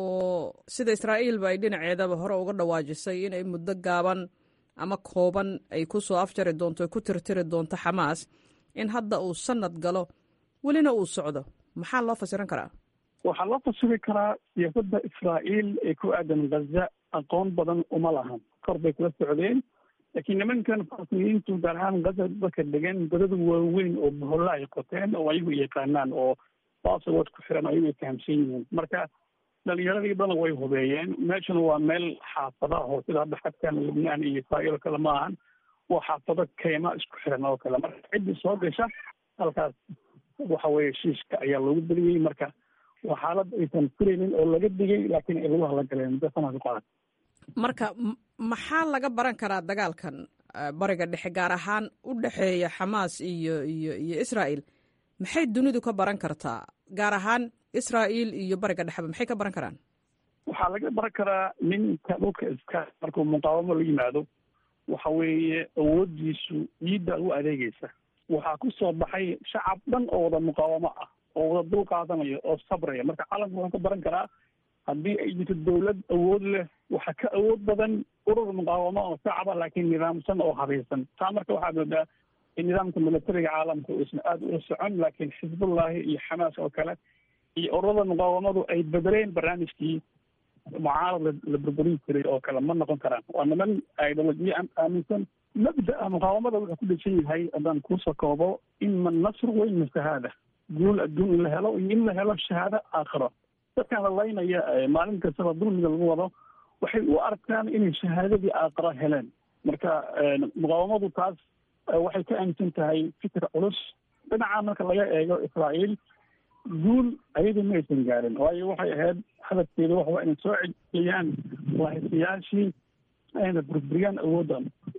oo sida israa'iilba ay dhinaceedaba hore uga dhawaajisay inay muddo gaaban ama kooban ay ku soo afjari doonto ku tirtiri doonto xamaas in hadda uu sanad galo welina uu socdo maxaa loo fasiran karaa waxaa loo fasiri karaa siyaasadda israa'iil ee ku aadan ghaza aqoon badan uma lahan kor bay kula socdeen laakiin nimankan falasiniyiintu gaar ahaan ghaza dadka degan godada waaweyn oo boholla ay qoteen oo ayagu yaqaanaan oo basawood ku xiran ayagu ay fahamsan yihiin marka dhalinyaradii badan way hubeeyeen meeshuna waa meel xaafada oo sida hadda xadkan lubnaan iyo israa'iil oo kale ma ahan waa xaafado keyma isku xiran oo kale marka ciddii soo gasha halkaas waxa weeye shiishka ayaa loogu beliyey marka waa xaalad aysan filaynin oo laga digay laakiin ay lagu hadla galeen muddo sanad ku qadan marka maxaa laga baran karaa dagaalkan bariga dhexe gaar ahaan u dhexeeya xamaas iyo iyo iyo israa'iil maxay dunidu ka baran kartaa gaar ahaan israa'iil iyo bariga dhexeba maxay ka baran karaan waxaa laga baran karaa ninka dhulka iska markuu muqaawamo la yimaado waxa weeye awooddiisu ciidda u adeegeysa waxaa ku soo baxay shacab dhan oo wada muqaawamo ah oo wada dul qaadanaya oo sabraya marka calamka wuxuu ka baran karaa haddii ay jirto dawlad awood leh waxaa ka awood badan urur muqaawamo oo shacaba laakiin nidaamsan oo habaysan taa marka waxaad moodaa in nidaamka militariga caalamka uusan aada ula socon laakiin xisbullahi iyo xamaas oo kale iyo ururada muqaawamadu ay bedeleen barnaamijkii mucaarad la burburin jiray oo kale ma noqon karaan waa niman ideolojiya aaminsan mabda'a muqaawamada wuxuu ku dhesan yahay haddaan kuusoo koobo ima nasr wa ima shahaada guul adduun in la helo iyo in la helo shahaado aakhiro dadkan la laynaya maalin kastaba dulmiga lagu wado waxay u arkaan inay shahaadadii aakhiro heleen marka muqaawamadu taas waxay ka aaminsan tahay fikir culus dhinaca marka laga eego israa'iil guul ayadu ma aysan gaarin waayo waxay ahayd hadafkeedu waxa inay soo celiyaan waahisayaashii ayna burburiyaan awoodda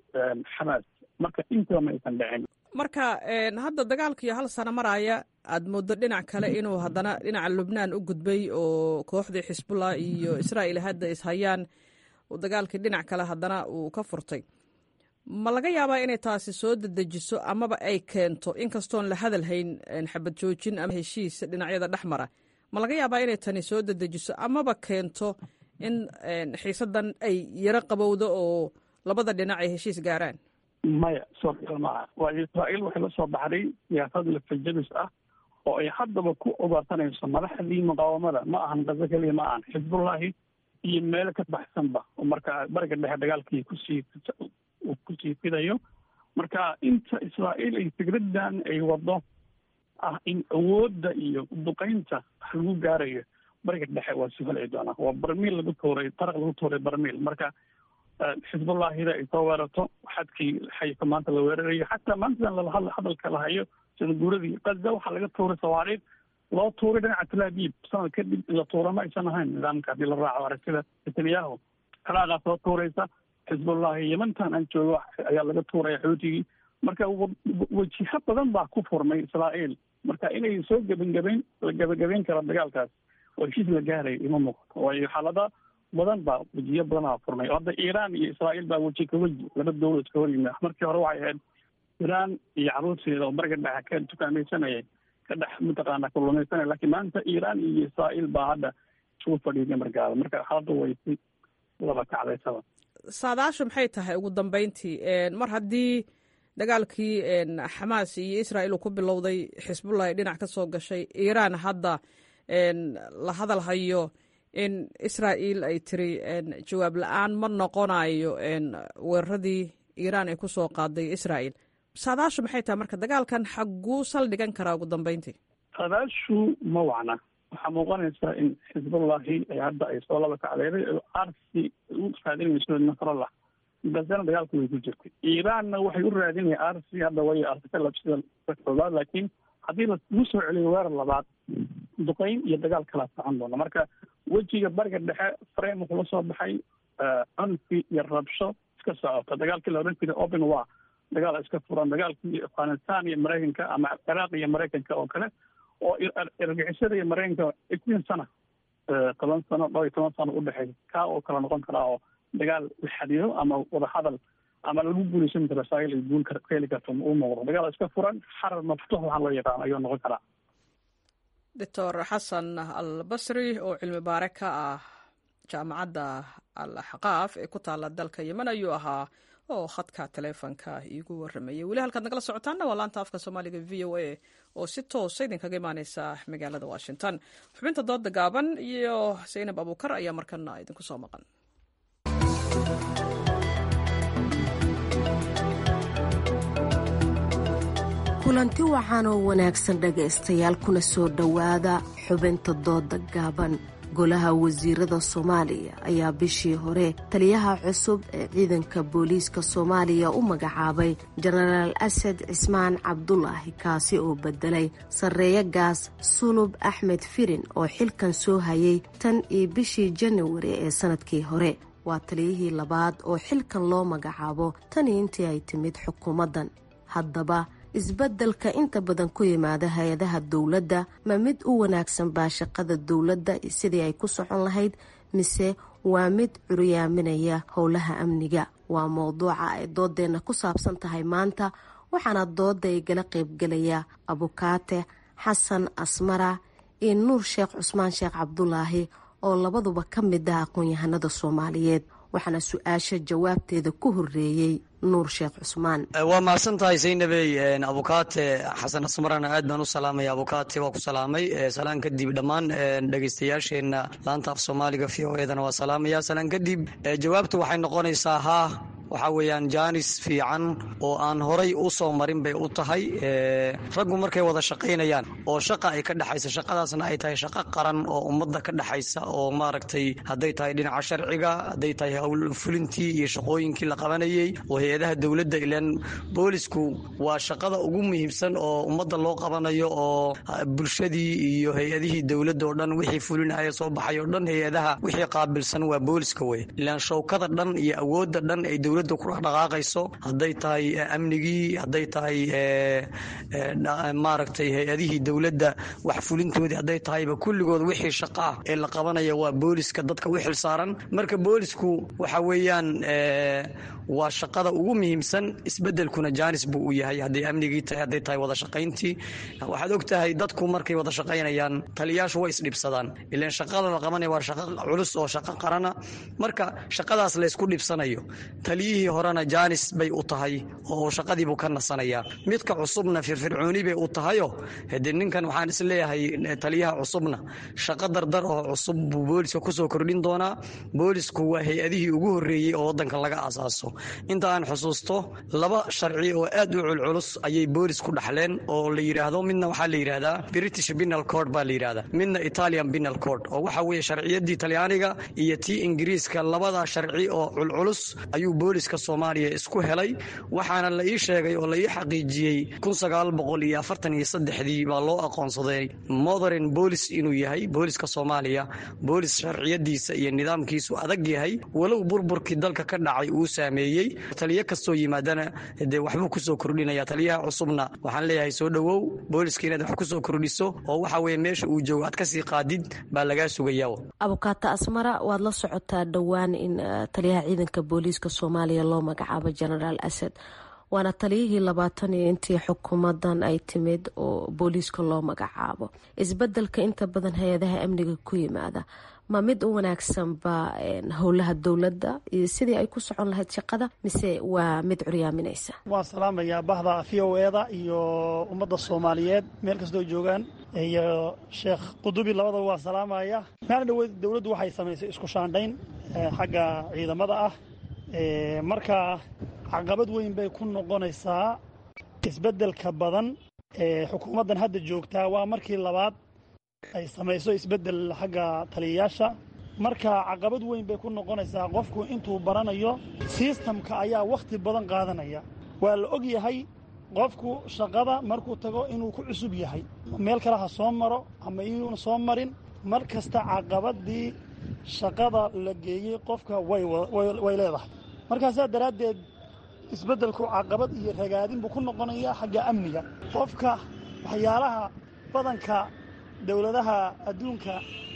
xamaas marka intaba ma aysan dhicin marka hadda dagaalkiiyo hal sano maraya aad mooddo dhinac kale inuu haddana dhinaca lubnaan u gudbay oo kooxdii xisbullah iyo israa'iil hadda ishayaan dagaalkii dhinac kale haddana uu ka furtay ma laga yaabaa inay taasi soo dedejiso amaba ay keento inkastoon la hadal hayn xabad joojin ama heshiis dhinacyada dhex mara ma laga yaabaa inay tani soo dedejiso amaba keento in xiisadan ay yaro qabowdo oo labada dhinac ay heshiis gaaraan maya suurtagal maaha waayo israa'iil waxay la soo baxday siyaasad lafajabis ah oo ay haddaba ku ugaarsanayso madaxdii muqaawamada ma ahan gazo keliya ma ahan xisbullahi iyo meelo ka baxsanba oo marka bariga dhexe dagaalkii kusii uu kusii fidayo marka inta israa'iil ay fikraddan ay wado ah in awoodda iyo duqeynta wax lagu gaarayo bariga dhexe waa sii holci doonaa waa barmiil lagu tuuray taraq lagu tuuray barmiil marka xisbullahida ay soo weerarto xadkii xayka maanta la weerarayo xataa maantadan lala hadla hadalka la hayo sida guuradii gaza waxaa laga tuuray sawaariid loo tuuray dhinaca talaabiib sanad kadib in la tuura ma aysan ahayn nidaamka haddii la raaco aragtida netanyahu ciraaqaa soo tuuraysa xisbullahi yemantan aan joogo ayaa laga tuuraya xootigii marka wajiho badan baa ku furmay israa'iil marka inay soo gebagabeyn la gebagabeyn karo dagaalkaas oo heshiis la gaaray ima muuqato waayo xaalada badan baa wejiyo badanaa furmay hadda iiraan iyo israa'iil baa weji ka weji laba dowlad ka hor yimi markii hore waxay ahayd iiraan iyo caruurteeda oo bariga dhexe ka tukaamaysanayay ka dhex mataqaana kulumaysanaya laakiin maanta iiraan iyo israa'iil baa hadda isugu fadhiiday markaada marka xaaladda way si laba kacdaysaba saadaashu maxay tahay ugu dambeyntii mar haddii dagaalkii xamaas iyo israa'iil uu ku bilowday xisbullah ay dhinac ka soo gashay iiraan hadda la hadal hayo in israa'iil ay tiri jawaab la-aan ma noqonayo weeraradii iiraan ay ku soo qaaday israa'iil saadaashu maxay tahay marka dagaalkan xagguu saldhigan karaa ugu dambeyntii saadaashu ma wacna waxaa muuqanaysaa in xisbullahi ay hadda ay soo laba kacdeeday oo arsi u raadinayso nasrallah basena dagaalku way ku jirtay iiraanna waxay u raadinaya arsi hadda way arsikalab sida koobaad laakiin haddii lagu soo celiyo weerar labaad duqeyn iyo dagaal kala socon doona marka wejiga bariga dhexe frame wuxuu la soo baxay cunfi iyo rabsho iska socota dagaalkii la odhan jiray open war dagaal iska furan dagaalkii afghanistan iyo maraykanka ama ciraaq iyo maraykanka oo kale oo argixisada iyo maraykanka eighteen sana toban sano dhowr iyo toban sano udhexeeya kaa oo kala noqon karaa oo dagaal la xadido ama wadahadal ama lagu guulaysan karo israa'iil ay guul ka heli karto u muuqdo dagaal iska furan xarar maftuux waxaa loo yaqaan ayuu noqon karaa doctor xasan al basri oo cilmi baare ka ah jaamacadda al axqaaf ee ku taala dalka yemen ayuu ahaa oo khadka taleefonka iigu waramayay weli halkaad nagala socotaanna waa laanta afka soomaaliga v o a oo si toosa idinkaga imaaneysa magaalada washington xubinta dooda gaaban iyo zaynab abuukar ayaa markana idinku soo maqan kulanti waxaan oo wanaagsan dhagaystayaal kuna soo dhowaada xubinta dooda gaaban golaha wasiirada soomaaliya ayaa bishii hore taliyaha cusub ee ciidanka booliiska soomaaliya u magacaabay jenaraal asad cismaan cabdulaahi kaasi oo bedelay sarreeyo gaas sulub axmed firin oo xilkan soo hayay tan iyo bishii janawari ee sanadkii hore waa taliyihii labaad oo xilkan loo magacaabo tanii intii ay timid xukuumaddan haddaba isbeddelka inta badan ku yimaada hay-adaha dowladda ma mid u wanaagsan baa shaqada dowladda sidii ay ku socon lahayd mise waa mid curyaaminaya howlaha amniga waa mowduuca ay doodeenna ku saabsan tahay maanta waxaana dooda igala qaybgelaya abukaate xasan asmara iyo nuur sheekh cusmaan sheekh cabdulaahi oo labaduba ka mid ah aqoon-yahanada soomaaliyeed waxaana su-aasha jawaabteeda ku horeeyey nuur sheekh cusmaan waa mahadsan tahay saynabey abukaate xasan asmarana aad baan u salaamaya abukaate waa ku salaamay salaan kadib dhammaan dhegeystayaasheenna laanta af soomaaliga v o edana waa salaamaya salaan kadib jawaabtu waxay noqonaysaa haa waxaa weeyaan jaanis fiican oo aan horay u soo marin bay u tahay raggu markay wada shaqaynayaan oo shaqa ay ka dhexaysa shaqadaasna ay tahay shaqo qaran oo ummadda ka dhexaysa oo maaragtay hadday tahay dhinaca sharciga hadday tahay howlfulintii iyo shaqooyinkii la qabanayey oo hay-adaha dowladda ilaan boolisku waa shaqada ugu muhiimsan oo ummadda loo qabanayo oo bulshadii iyo hay-adihii dowladda oo dhan wixii fulinaya soo baxay oo dhan hay-adaha wixii qaabilsan waa booliska wey ilaan showkada dhan iyo awoodda dhan ay dowladda ku dhaqdhaqaaqayso hadday tahay amnigii hadday tahay maaragtay hay-adihii dowladda wax fulintoodii hadday tahayba kulligood wixii shaqa ah ee la qabanaya waa booliska dadka u xil saaran marka boolisku waxa weeyaan waa shaqada ugu muhiimsan isbedelkuna jaanis buu u yahay hadday amnigii tahay hadday tahay wada shaqayntii waxaad og tahay dadku markay wada shaqaynayaan taliyaashu way isdhibsadaan ilaan shaqada la qabanaya waa shaqo culus oo shaqo qarana marka shaqadaas laysku dhibsanayo taliyihii horena jaanis bay u tahay oo shaqadiibuu ka nasanayaa midka cusubna firfircooni bay u tahayo hade ninkan waxaan isleeyahay taliyaha cusubna shaqo dardar oo cusub buu booliska kusoo kordhin doonaa boolisku waa hay-adihii ugu horreeyey oo wadanka laga aasaaso inta aan xusuusto laba sharci oo aad u culculus ayay boolis ku dhaxleen oo la yidhaahdo midna waxaa la yidhaahdaa british binal cord baa la yidhahdaa midna italian binal cord oo waxa weeye sharciyadii talyaaniga iyo tii ingiriiska labada sharci oo culculus ayuu booliska soomaaliya isku helay waxaana la ii sheegay oo la ii xaqiijiyey dii baa loo aqoonsaday modern boolis inuu yahay booliska soomaaliya boolis sharciyadiisa iyo nidaamkiisu adag yahay walow burburkii dalka ka dhacay uu saameeyey taliyo kastoo yimaadana dee waxbuu kusoo kordhinaya taliyaha cusubna waxaan leeyahay soo dhowow booliska inaad wax kusoo kordhiso oo waxa weye meesha uu joogo aad kasii qaadid baa lagaa sugaya abukaata asmara waad la socotaa dhowaan in taliyaha ciidanka booliiska soomaaliya loo magacaabo genaraal asad waana taliyihii labaatan iyo intii xukuumadan ay timid oo booliiska loo magacaabo isbedelka inta badan hay-adaha amniga ku yimaada ma mid u wanaagsanba howlaha dowladda iyo sidii ay ku socon lahayd shaqada mise waa mid curyaaminaysa waan salaamayaa bahda v o eda iyo ummadda soomaaliyeed meel kastoo joogaan iyo sheekh qudubi labadaba waan salaamaya maalin dhaweyd dowladdu waxay samaysay isku shaandhayn xagga ciidamada ah marka caqabad weyn bay ku noqonaysaa isbeddelka badan ee xukuumaddan hadda joogtaa waa markii labaad ay samayso isbeddel xagga taliyayaasha marka caqabad weyn bay ku noqonaysaa qofku intuu baranayo sistamka ayaa wakhti badan qaadanaya waa la og yahay qofku shaqada markuu tago inuu ku cusub yahay meel kale ha soo maro ama inuuna soo marin mar kasta caqabaddii shaqada la geeyey qofka way leedahay markaasaa daraaddeed isbeddelku caqabad iyo ragaadin buu ku noqonayaa xagga amniga qofka waxyaalaha badanka dowladaha adduunka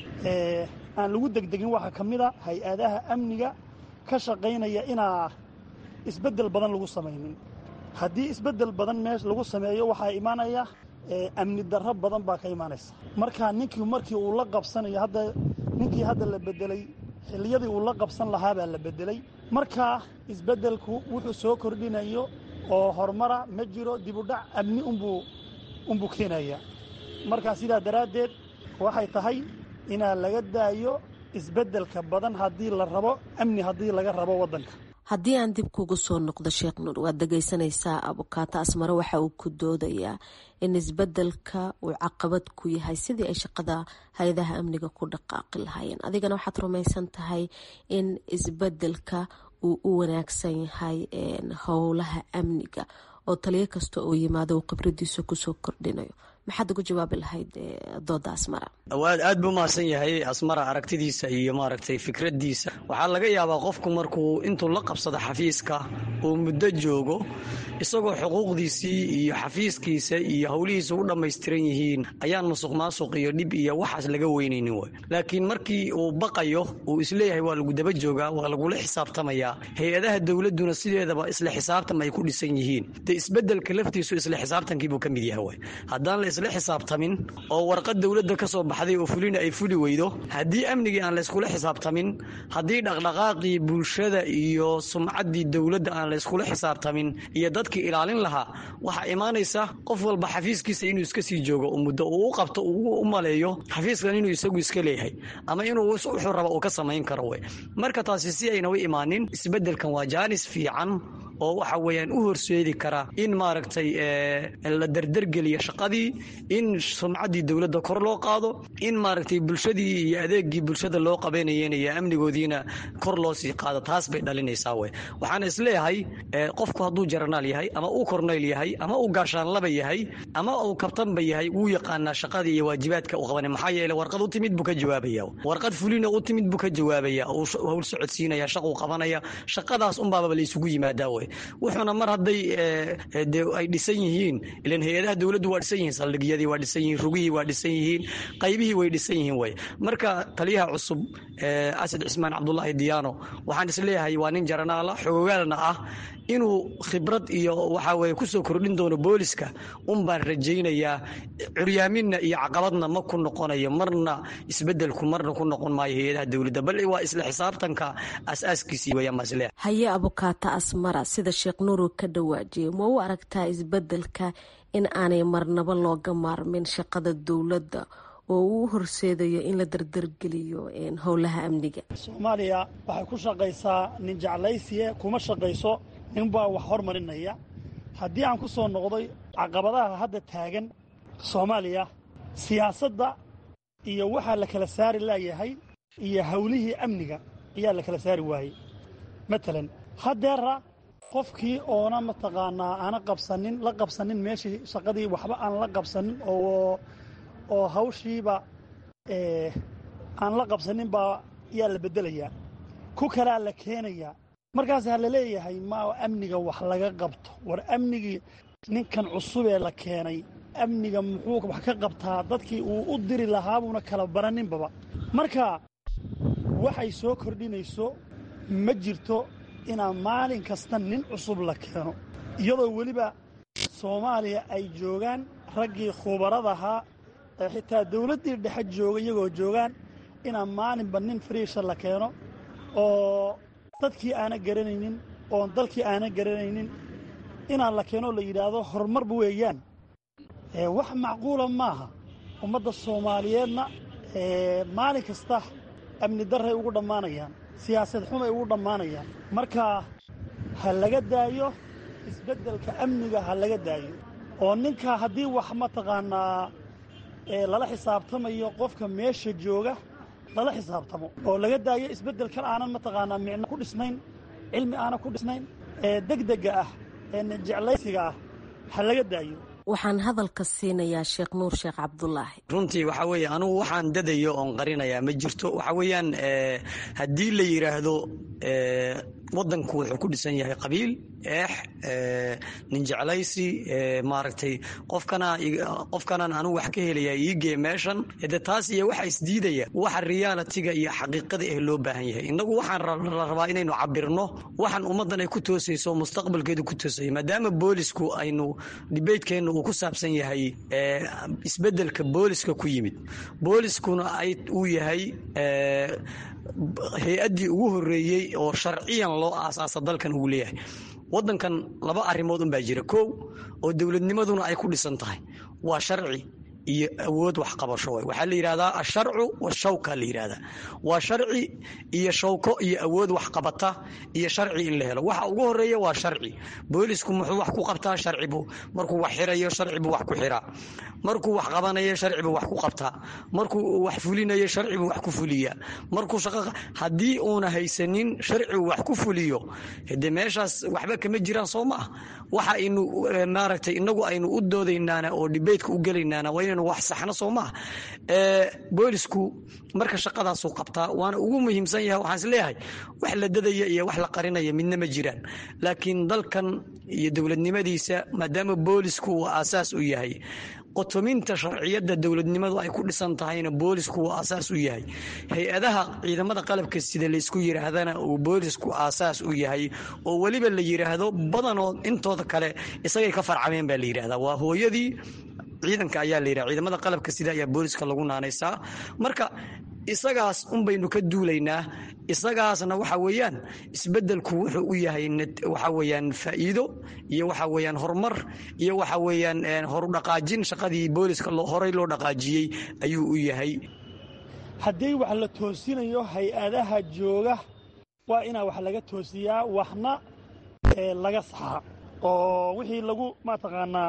ee aan lagu degdegin waxaa ka mid a hay-adaha amniga ka shaqaynaya inaa isbeddel badan lagu samaynin haddii isbeddel badan meesh lagu sameeyo waxaa imaanaya amni darro badan baa ka imaanaysa marka ninkii markii uu la qabsanayo hadda ninkii hadda la beddelay xilliyadii uu la qabsan lahaa baa la beddelay marka isbeddelku wuxuu soo kordhinayo oo horumara ma jiro dibudhac amni unbuu unbuu keenaya markaa sidaa daraaddeed waxay tahay inaa laga daayo isbeddelka badan haddii la rabo amni haddii laga rabo waddanka haddii aan dib kugu soo noqdo sheekh nuur waad dhegaysanaysaa abukaato asmare waxa uu ku doodayaa in isbedelka uu caqabad ku yahay sidii ay shaqada hay-adaha amniga ku dhaqaaqi lahaayeen adigana waxaad rumaysan tahay in isbedelka uu u wanaagsan yahay howlaha amniga oo taliyo kasta oo yimaado uu khibradiisa kusoo kordhinayo maxaad ugu jawaabi lahayd dooda asmara aad buu mahadsan yahay asmara aragtidiisa iyo maaragtay fikradiisa waxaa laga yaabaa qofku markuu intuu la qabsado xafiiska uu muddo joogo isagoo xuquuqdiisii iyo xafiiskiisa iyo howlihiisa u dhammaystiran yihiin ayaan musuq maasuq iyo dhib iyo waxaas laga weynaynin way laakiin markii uu baqayo uu isleeyahay waa lagu daba joogaa waa lagula xisaabtamayaa hay-adaha dowladuna sideedaba isla xisaabtan ay ku dhisan yihiin de isbedelka laftiisu isla xisaabtankiibuu ka mid yahay way haddaan la isla xisaabtamin oo warqad dowladda ka soo baxday oo fulina ay fuli weydo haddii amnigii aan layskula xisaabtamin haddii dhaqdhaqaaqii bulshada iyo sumcaddii dowladda aan layskula xisaabtamin iyo dadkii ilaalin lahaa waxaa imaanaysa qof walba xafiiskiisa inuu iska sii joogo muddo uu u qabto uu u maleeyo xafiiskan inuu isagu iska leeyahay ama inuu wuxuu raba uu ka samayn karo wey marka taasi si ayna u imaanin isbeddelkan waa jaanis fiican oo waxa weeyaan u horseedi kara in maaragtay la derdergeliyo shaqadii in sumcaddii dowladda kor loo qaado in maaragtay bulshadii iyo adeegii bulshada loo qabanayeen iyo amnigoodiina kor loo sii qaado taas bay dhalinaysaa wey waxaana isleeyahay qofku hadduu jaranaal yahay ama uu kornayl yahay ama uu gaashaanlaba yahay ama uu kabtanba yahay wuu yaqaanaa shaqadii iyo waajibaadka u qabanay maxaa yeele warqad u timid buu ka jawaabaya warqad fulina u timid buu ka jawaabaya uu howl socodsiinaya shaquu qabanaya shaqadaas unbaaba la isugu yimaadaa wey wuxuuna mar hadday de ay dhisan yihiin ilan hay-adaha dowladdu waa dhisan yihiin saldhigyadii waa dhisan yihiin rugihii waa dhisan yihiin qaybihii way dhisan yihiin way marka taliyaha cusub asad cismaan cabdulaahi diyaano waxaan isleeyahay waa nin jaranaala xogogaalna ah inuu khibrad iyo waxaa weye kusoo kordhin doono booliska un baan rajaynayaa curyaaminna iyo caqabadna ma ku noqonayo marna isbedelku marna ku noqon maayo hay-adaha dowladda bal waa isla xisaabtanka aasaaskiisii weyaan baan isleeyahay haye abukaata asmara sida sheekh nuuru ka dhawaajiyay ma u aragtaa isbedelka in aanay marnabo looga maarmin shaqada dowladda oo uu horseedayo in la dardargeliyo howlaha amniga soomaaliya waxay ku shaqaysaa nin jeclaysiye kuma shaqayso ninbaa wax hormarinaya haddii aan ku soo noqday caqabadaha hadda taagan soomaaliya siyaasadda iyo waxaa la kala saari laayahay iyo howlihii amniga ayaa la kala saari waayey matalan haddeera qofkii oona mataqaanaa aana qabsanin la qabsanin meeshii shaqadii waxba aan la qabsanin oo oo hawshiiba aan la qabsanin baa yaa la beddelayaa ku kalaa la keenayaa markaasaa la leeyahay ma amniga wax laga qabto war amnigii ninkan cusubee la keenay amniga muxuu wax ka qabtaa dadkii uu u diri lahaabuuna kala baraninbaba marka waxay soo kordhinayso ma jirto inaa maalin kasta nin cusub la keeno iyadoo weliba soomaaliya ay joogaan raggii khubaradahaa ee xitaa dawladdii dhexe jooga iyagoo joogaan inaa maalinba nin fariisha la keeno oo dadkii aana garanaynin oon dalkii aana garanaynin inaan la keenoo la yidhaahdo horumarba weeyaan wax macquula maaha ummadda soomaaliyeedna maalin kasta amni darray ugu dhammaanayaan siyaasad xumay ugu dhammaanayaan marka ha laga daayo isbeddelka amniga ha laga daayo oo ninka haddii wax mataqaanaa lala xisaabtamayo qofka meesha jooga lala xisaabtamo oo laga daayo isbeddelkan aanan mataqaanaa micno ku dhisnayn cilmi aanan ku dhisnayn ee degdega ah ee jeclaysiga ah ha laga daayo waxaan hadalka siinayaa sheekh nuur sheekh cabdulaahi runtii waxaa weeye anugu waxaan dadayo oon qarinayaa ma jirto waxaa weeyaan haddii la yidhaahdo waddanku wuxuu ku dhisan yahay qabiil eex ninjeclaysi maaragtay qofkana qofkanan anugu wax ka helayaa iigee meeshan de taas iyo waxa isdiidaya waxa realitiga iyo xaqiiqada eh loo baahan yahay innagu waxaan la rabaa inaynu cabirno waxaan ummaddan ay ku toosayso mustaqbalkeedu ku toosaya maadaama boolisku aynu dibeydkeennu uu ku saabsan yahay isbeddelka booliska ku yimid booliskuna ay uu yahay hay-addii ugu horreeyey oo sharciyan loo aasaasa dalkan uu leeyahay waddankan laba arrimood unbaa jira kow oo dowladnimaduna ay ku dhisan tahay waa sharci iyo awood waxqabasho way waxaa la yidhahdaa asharcu washawka la yidhahdaa waa sharci iyo shawko iyo awood waxqabata iyo sharci in la helo waxa ugu horeeya waa sharci boolisku muxuu wax ku qabtaa sharcibu markuu wax xirayo sharcibu wax ku xiraa markuu wax qabanayo sharcibu wax ku qabtaa markuu wax fulinayo sharcibu wax ku fuliyaa markuu shaqo haddii uuna haysanin sharcigu wax ku fuliyo de meeshaas waxba kama jiraan soo ma ah waxa aynu maaragtay inagu aynu u doodaynaana oo dibeydka u gelaynaana waa inaynu wax saxno soo maaha boolisku marka shaqadaasuu qabtaa waana ugu muhiimsan yahay waxaan is leeyahay wax la dadaya iyo wax la qarinaya midna ma jiraan laakiin dalkan iyo dowladnimadiisa maadaama boolisku uu aasaas u yahay qotominta sharciyadda dowladnimadu ay ku dhisan tahayna boolisku uu aasaas u yahay hay-adaha ciidamada qalabka sida laysku yidhaahdana uu boolisku aasaas u yahay oo weliba la yidhaahdo badanoo intooda kale isagay ka farcameen baa la yidhahdaa waa hooyadii ciidanka ayaa la yidhaha ciidamada qalabka sida ayaa booliska lagu naanaysaa marka isagaas unbaynu ka duulaynaa isagaasna waxa weeyaan isbeddelku wuxuu u yahay waxa weeyaan faa'iido iyo waxa weeyaan horumar iyo waxa weeyaan horudhaqaajin shaqadii booliska horey loo dhaqaajiyey ayuu u yahay haddii wax la toosinayo hay-adaha jooga waa inaa wax laga toosiyaa waxna laga saxaa oo wixii lagu mataqaanaa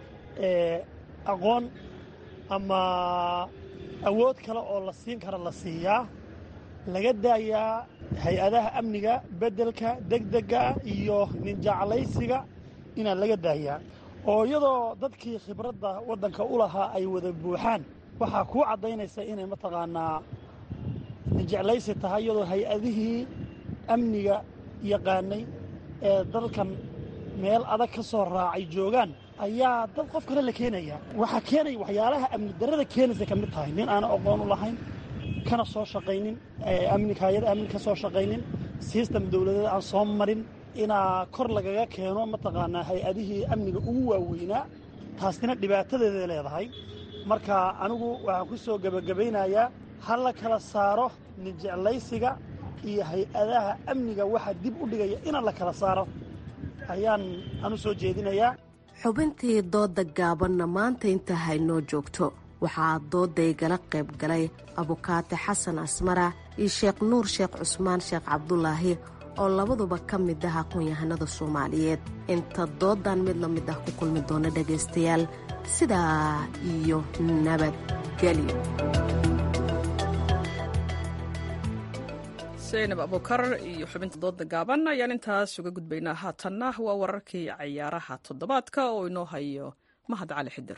aqoon ama awood kale oo la siin kara la siiyaa laga daayaa hay-adaha amniga beddelka degdega iyo ninjeclaysiga inaa laga daayaa oo iyadoo dadkii khibradda waddanka u lahaa ay wada buuxaan waxaa kuu caddaynaysa inay mataqaanaa ninjeclaysi tahay iyadoo hay-adihii amniga yaqaanay ee dalkan meel adag ka soo raacay joogaan ayaa dad qof kale la keenaya waxaa keenaya waxyaalaha amni darrada keenaysa ka mid tahay nin aana aqoon u lahayn kana soo shaqaynin amnika hay-ada amni ka soo shaqaynin sistem dowladeed aan soo marin inaa kor lagaga keeno mataqaanaa hay-adihii amniga ugu waaweynaa taasina dhibaatadeeday leedahay marka anigu waxaan ku soo gebagabaynayaa ha la kala saaro ninjeclaysiga iyo hay-adaha amniga waxa dib u dhigaya inaan la kala saaro ayaan anu soo jeedinayaa xubintii doodda gaabanna maanta inta haynoo joogto waxaa doodaygala qayb galay abukaate xasan asmara iyo sheekh nuur sheekh cusmaan sheekh cabdulaahi oo labaduba ka mid ah aqoon-yahanada soomaaliyeed inta dooddan mid la mid ah ku kulmi doona dhegaystayaal sidaa iyo nabadgelyo zaynab abukar iyo xubinta dooda gaaban ayaan intaas uga gudbaynaa haatanna waa wararkii cayaaraha toddobaadka oo inoo hayo mahad cali xidir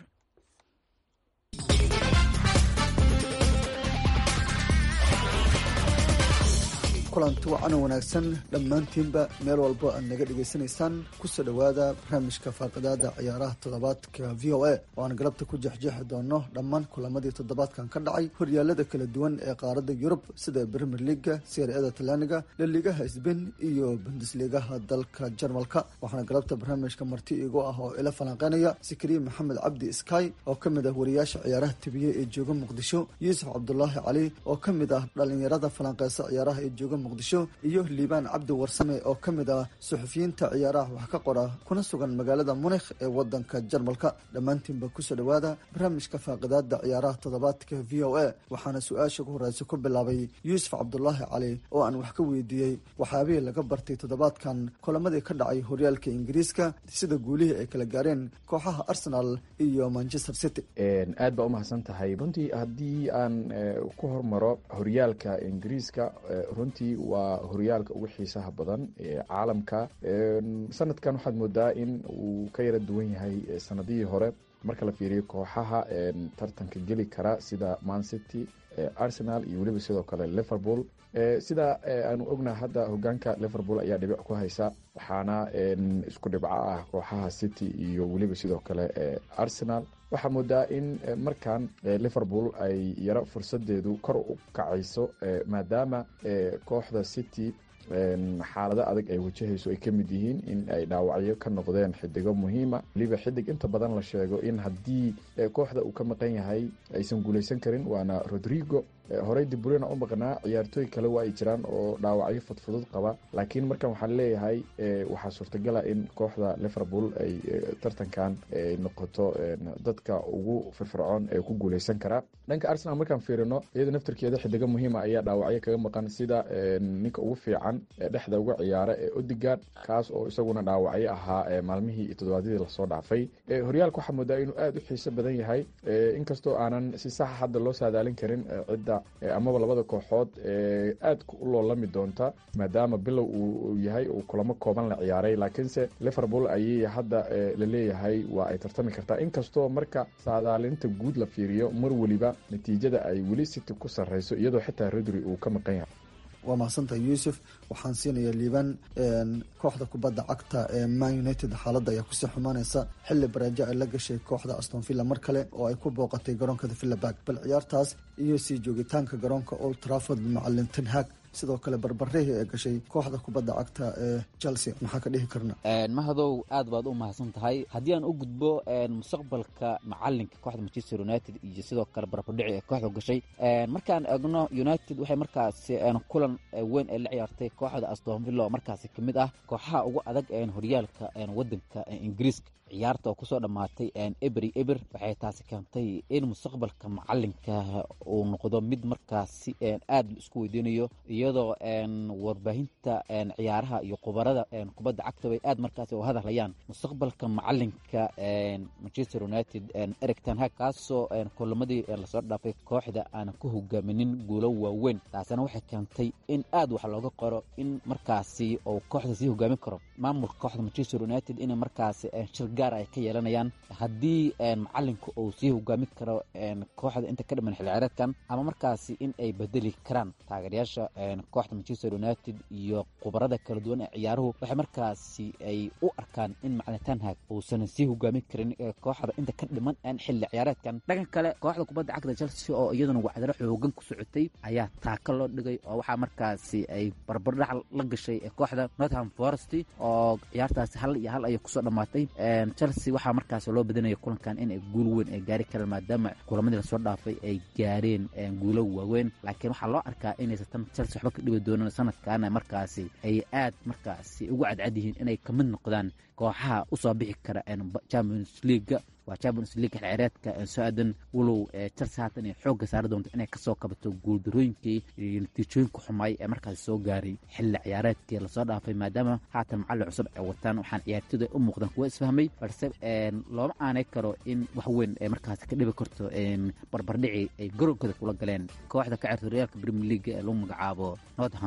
kulanti wacana wanaagsan dhammaantiinba meel walbo aad naga dhegaysanaysaan kusoo dhowaada barnaamijka faaqidaada ciyaaraha toddobaadka v o a oo aan galabta ku jeexjeexi doono dhammaan kulamadii toddobaadkan ka dhacay horyaalada kala duwan ee qaaradda yurub sida brimier liga seer-ada talyaaniga laligaha sbain iyo bundesligaha dalka jarmalka waxaana galabta barnaamijka marti igu ah oo ila falanqeynaya sikariye maxamed cabdi sky oo ka mid ah wariyaasha ciyaaraha tibiye ee jooga muqdisho yuusuf cabdulaahi cali oo ka mid ah dhalinyarada falanqeysa ciyaaraha ee jooga muqdisho iyo liibaan cabdi warsame oo ka mid ah suxufiyiinta ciyaaraha wax ka qora kuna sugan magaalada munikh ee wadanka jarmalka dhammaantiinba kusoo dhowaada barnaamijka faaqidaada ciyaaraha toddobaadka v o a waxaana su-aasha ugu horeysa ku bilaabay yuusuf cabdulaahi cali oo aan wax ka weydiiyey waxyaabihii laga bartay toddobaadkan kulamadii ka dhacay horyaalka ingiriiska sida guulihii ay kala gaareen kooxaha arsenal iyo manchester city aad baa umahadsan tahay runtii haddii aan ku hormaro horyaalka ingiriiska runtii waa horyaalka ugu xiisaha badan ee caalamka sanadkan waxaad moodaa in uu ka yara duwan yahay sanadihii hore marka la fiiriyo kooxaha tartanka geli kara sida man city arsenal iyo weliba sidoo kale liverpool sida aanu ognaha hadda hogaanka liverpool ayaa dhibic ku haysa waxaana isku dhibco ah kooxaha city iyo weliba sidoo kale arsenal waxaa moodaa in markan liverpool ay yaro fursadeedu kor u kacayso maadaama kooxda city xaalado adag ay wajahayso ay ka mid yihiin in ay dhaawacyo ka noqdeen xidigo muhiima weliba xidig inta badan la sheego in haddii kooxda uu ka maqan yahay aysan guuleysan karin waana rodrigo horey dibrina u maqnaa ciyaartooy kale waa ay jiraan oo dhaawacyo fudfudud qaba laakiin markan waxaan leeyahay waxaa suurtagala in kooxda liverpool ay tartankan noqoto dadka ugu firfircoon ee ku guuleysan karaa dhanka arsenal markaan fiirino iyada naftarkeeda xidigo muhiima ayaa dhaawacyo kaga maqan sida ninka ugu fiican dhexda uga ciyaara ee odigard kaas oo isaguna dhaawacyo ahaa maalmihii iyo toddobaadyadii lasoo dhaafay horyaalka waxaa moodaa inuu aada u xiiso badan yahay inkastoo aanan si saxa hadda loo saadaalin karin cidda amaba labada kooxood aad u loolami doonta maadaama bilow uu yahay uu kulamo kooban la ciyaaray laakiinse liverpool ayay hadda la leeyahay waa ay tartami kartaa inkastoo marka saadaalinta guud la fiiriyo mar weliba natiijada ay weli city ku sarreyso iyadoo xitaa rodri uu ka maqan yahay waa mahadsantahay yuusuf waxaan siinaya liibaan kooxda kubadda cagta ee man united xaaladda ayaa kusii xumaaneysa xilli baraajo ay la gashay kooxda aston villa mar kale oo ay ku booqatay garoonkada villabarg bal ciyaartaas iyo sii joogitaanka garoonka old trafford macalin tenhag sidoo kale barbarihii ee gashay kooxda kubadda cagta ee chelsea maxaa ka dhihi karna mahadow aad baad u mahadsan tahay haddii aan u gudbo mustaqbalka macalinka kooxda manchester united iyo sidoo kale barbardhici ee kooxda gashay markaan eegno united waxay markaasi kulan weyn ay la ciyaartay kooxda aston villa oo markaasi ka mid ah kooxaha ugu adag horyaalka wadanka ingiriiska ciyaarta oo kusoo dhammaatay ebery eber waxay taasi keentay in mustaqbalka macalinka uu noqdo mid markaasi aad la isku weydiinayo iyadoo warbaahinta ciyaaraha iyo khubarada kubadda cagta bay aad markaasi u hadahlayaan mustaqbalka macalinka manchester united eric tanhag kaasoo kulamadii lasoo dhaafay kooxda aanan ku hogaaminin guulo waaweyn taasina waxay keentay in aad wax looga qoro in markaasi uu kooxda sii hogaamin karo maamulka kooxda manchester united inay markaasi shir gaar ay ka yeelanayaan haddii macalinku uu sii hogaamin karo kooxda inta ka dhiman xilciyaareedkan ama markaasi in ay bedeli karaan taageerayaasha kooxda manchester united iyo khubarada kala duwan ee ciyaaruhu waxay markaasi ay u arkaan in macalin tanhag uusan sii hogaamin karin kooxda inta ka dhiman xilli ciyaareedkan dhanka kale kooxda kubadda cagta chelsea oo iyaduna wacdaro xoogan ku socotay ayaa taaka loo dhigay oo waxaa markaasi ay barbardhac la gashay kooxda northam forest oo ciyaartaasi hal iyo hal ayay kusoo dhammaatay chelsea waxaa markaas loo badinaya kulankan in ay guul weyn ay gaari karaan maadaama kulamadii lasoo dhaafay ay gaareen guulo waaweyn laakiin waxaa loo arkaa inaysan tan chelsea waxba ka dhibi doonan sanadkaana markaasi ay aad markaasi ugu cadcad yihiin inay kamid noqdaan kooxaha usoo bixi kara champions leaga waa champions league xilcireedka soo aadan walow chelsea haatan ay xoogga saari doonto inay kasoo kabato guuldarooyinkii iyo natiijooyinka xumaay ee markaasi soo gaaray xilli ciyaareedkii lasoo dhaafay maadaama haatan macallin cusub ay wataan waxaan ciyaartooyda ay u muuqdaan kuwa isfahmay balse looma aanay karo in wax weyn ay markaasi ka dhibi karto barbardhici ay garoonkooda kula galeen kooxda ka cirta horyaalka premier league ee lagu magacaabo northam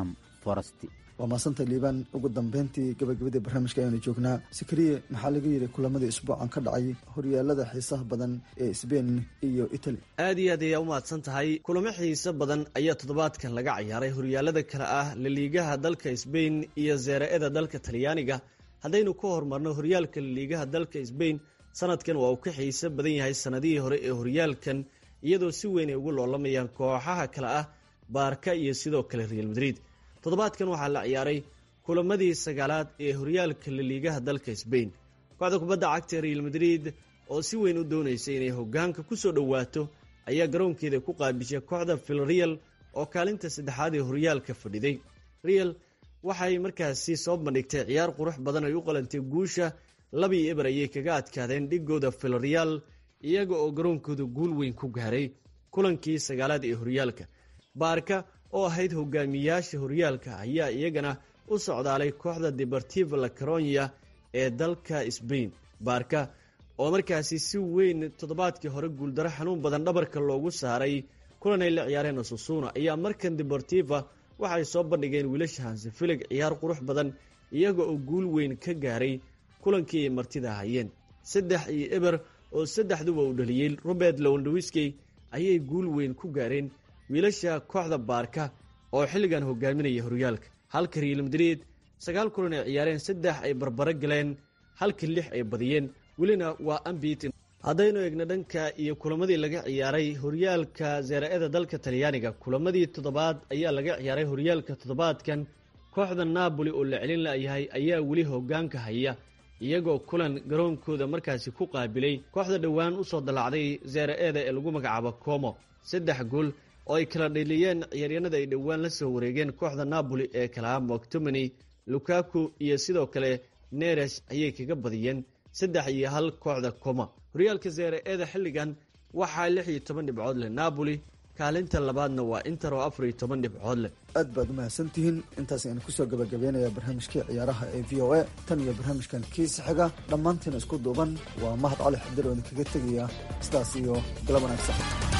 forest waa maasanta liibaan ugu dambeyntii gabagabadii barnaamijka ayanu joognaa sikariye maxaa laga yidhi kulamadii isbuucan ka dhacay horyaalada xiisaha badan ee sbain iyo italy aad iyo aad ayaa u mahadsan tahay kulamo xiiso badan ayaa toddobaadkan laga ciyaaray horyaalada kale ah laliigaha dalka sbain iyo zeera-eda dalka talyaaniga haddaynu ka horumarno horyaalka laliigaha dalka sbain sanadkan waa uu ka xiiso badan yahay sanadihii hore ee horyaalkan iyadoo si weyn ay ugu loolamayaan kooxaha kale ah baarka iyo sidoo kale real madrid toddobaadkan waxaa la ciyaaray kulamadii sagaalaad ee horyaalka laliigaha dalka sbain kooxda kubadda cagta real madrid oo si weyn u doonaysay inay hogaanka kusoo dhowaato ayaa garoonkeeda ku qaabishay kooxda vilreal oo kaalinta saddexaad ee horyaalka fadhiday real waxay markaasi soo bandhigtay ciyaar qurux badan ay u qalantay guusha labii eber ayay kaga adkaadeen dhigooda vilreal iyaga oo garoonkooda guul weyn ku gaaray kulankii sagaalaad ee horyaalka baarka oo ahayd hogaamiyaasha horyaalka ayaa iyagana u socdaalay kooxda deportiva la caronya ee dalka sbain baarka oo markaasi si weyn toddobaadkii hore guuldaro xanuun badan dhabarka loogu saaray kulan ay la ciyaareen osusuna ayaa markan deportiva waxay soo bandhigeen wiilasha hansifilig ciyaar qurux badan iyaga oo guul weyn ka gaaray kulankii ay martida hayeen saddex iyo eber oo saddexduba uu dhaliyey robert lowndwiskey ayay guul weyn ku gaareen wiilasha kooxda baarka oo xilligan hogaaminaya horyaalka halka real madrid sagaal kulan ay ciyaareen saddex ay barbaro galeen halka lix ay badiyeen welina waa ambitin haddaynu eegno dhanka iyo kulamadii laga ciyaaray horyaalka zeera-eda dalka talyaaniga kulamadii toddobaad ayaa laga ciyaaray horyaalka toddobaadkan kooxda napoli oo la celin layahay ayaa weli hogaanka haya iyagoo kulan garoonkooda markaasi ku qaabilay kooxda dhowaan usoo dallacday zeera-eda ee lagu magacaabo como saddex gool oo ay kala dheliyeen ciyaaryanada ay dhowaan la soo wareegeen kooxda napoli ee kalaha moctomany lukaku iyo sidoo kale neres ayay kaga badiyeen saddex iyo hal kooxda coma horyaalka zeera-eda xilligan waxaa lix iyo toban dhibcood leh napoli kaalinta labaadna waa inter oo afar iyo toban dhibcood leh aad baad umahadsantihiin intaas aynu kusoo gabagabeynaya barnaamijkii ciyaaraha ee v o a tan iyo barnaamijkan kiisa xiga dhammaantiina isku duuban waa mahad cali xadir oo idinkaga tegaya sidaas iyo galab wanaagsan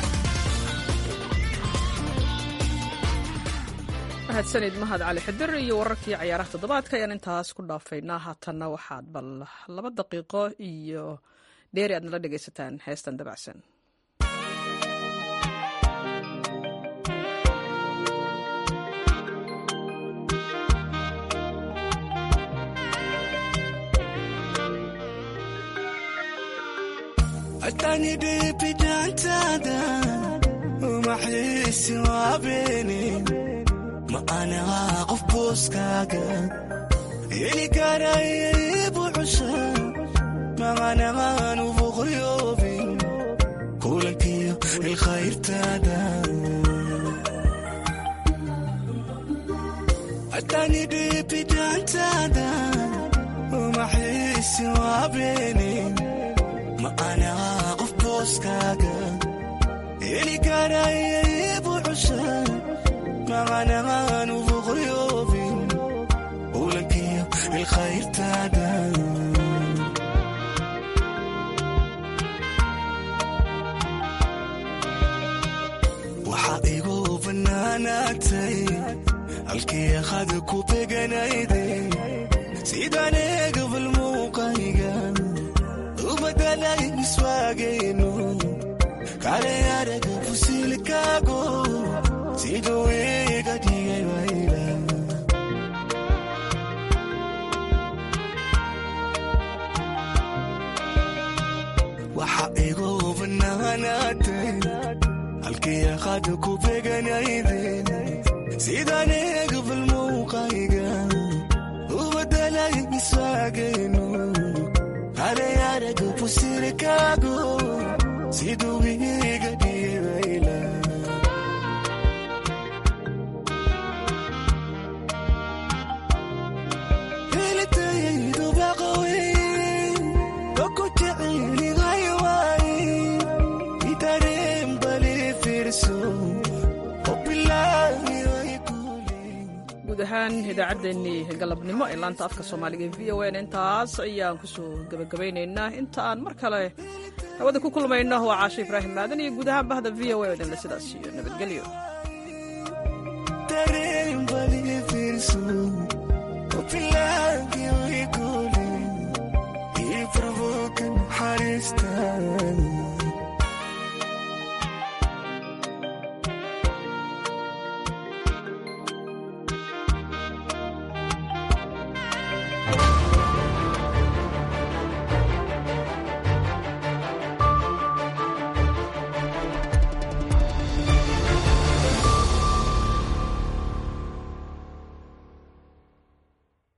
mahadsanid mahad cali xidir iyo wararkii cayaaraha toddobaadka ayaan intaas ku dhaafaynaa haatanna waxaad bal laba daqiiqo iyo dheeri aad nala dhegaysataan heestan dabacsan ma anaha qof booskaaga heli karayaybu cusha maqanaqaanu boqoryoobin kulankiyo ilkhayrtaada atani dhibidaantaada umaxiisi waabeene ma anaha qof booskaaga heli karayaybu cusha maqanaqaanu boqoryoobin ulankiyo ilkhayrtaada waxaa igu bannaanaatay halkii akhad ku beganayday sidaan eegabal muuqayga u badalay miswaagayno kale araga fusilkaago siduu iga dhigay wayla waxa igu bannaanaatay halkii akhad ku beganayden sidaan eegabal muuqayga u badalay miswaagayno halay araga fusirkaago siduu iga dhigay wayla guud ahaan idaacaddeenii galabnimo ee laanta afka soomaaliga e v o n intaas ayaan kusoo gebagabaynaynaa inta aan mar kale hawada ku kulmayno waa caashe ibraahim maadan iyo guud ahaan bahda v o a idinle sidaas iyo nabadgelyo dhegayso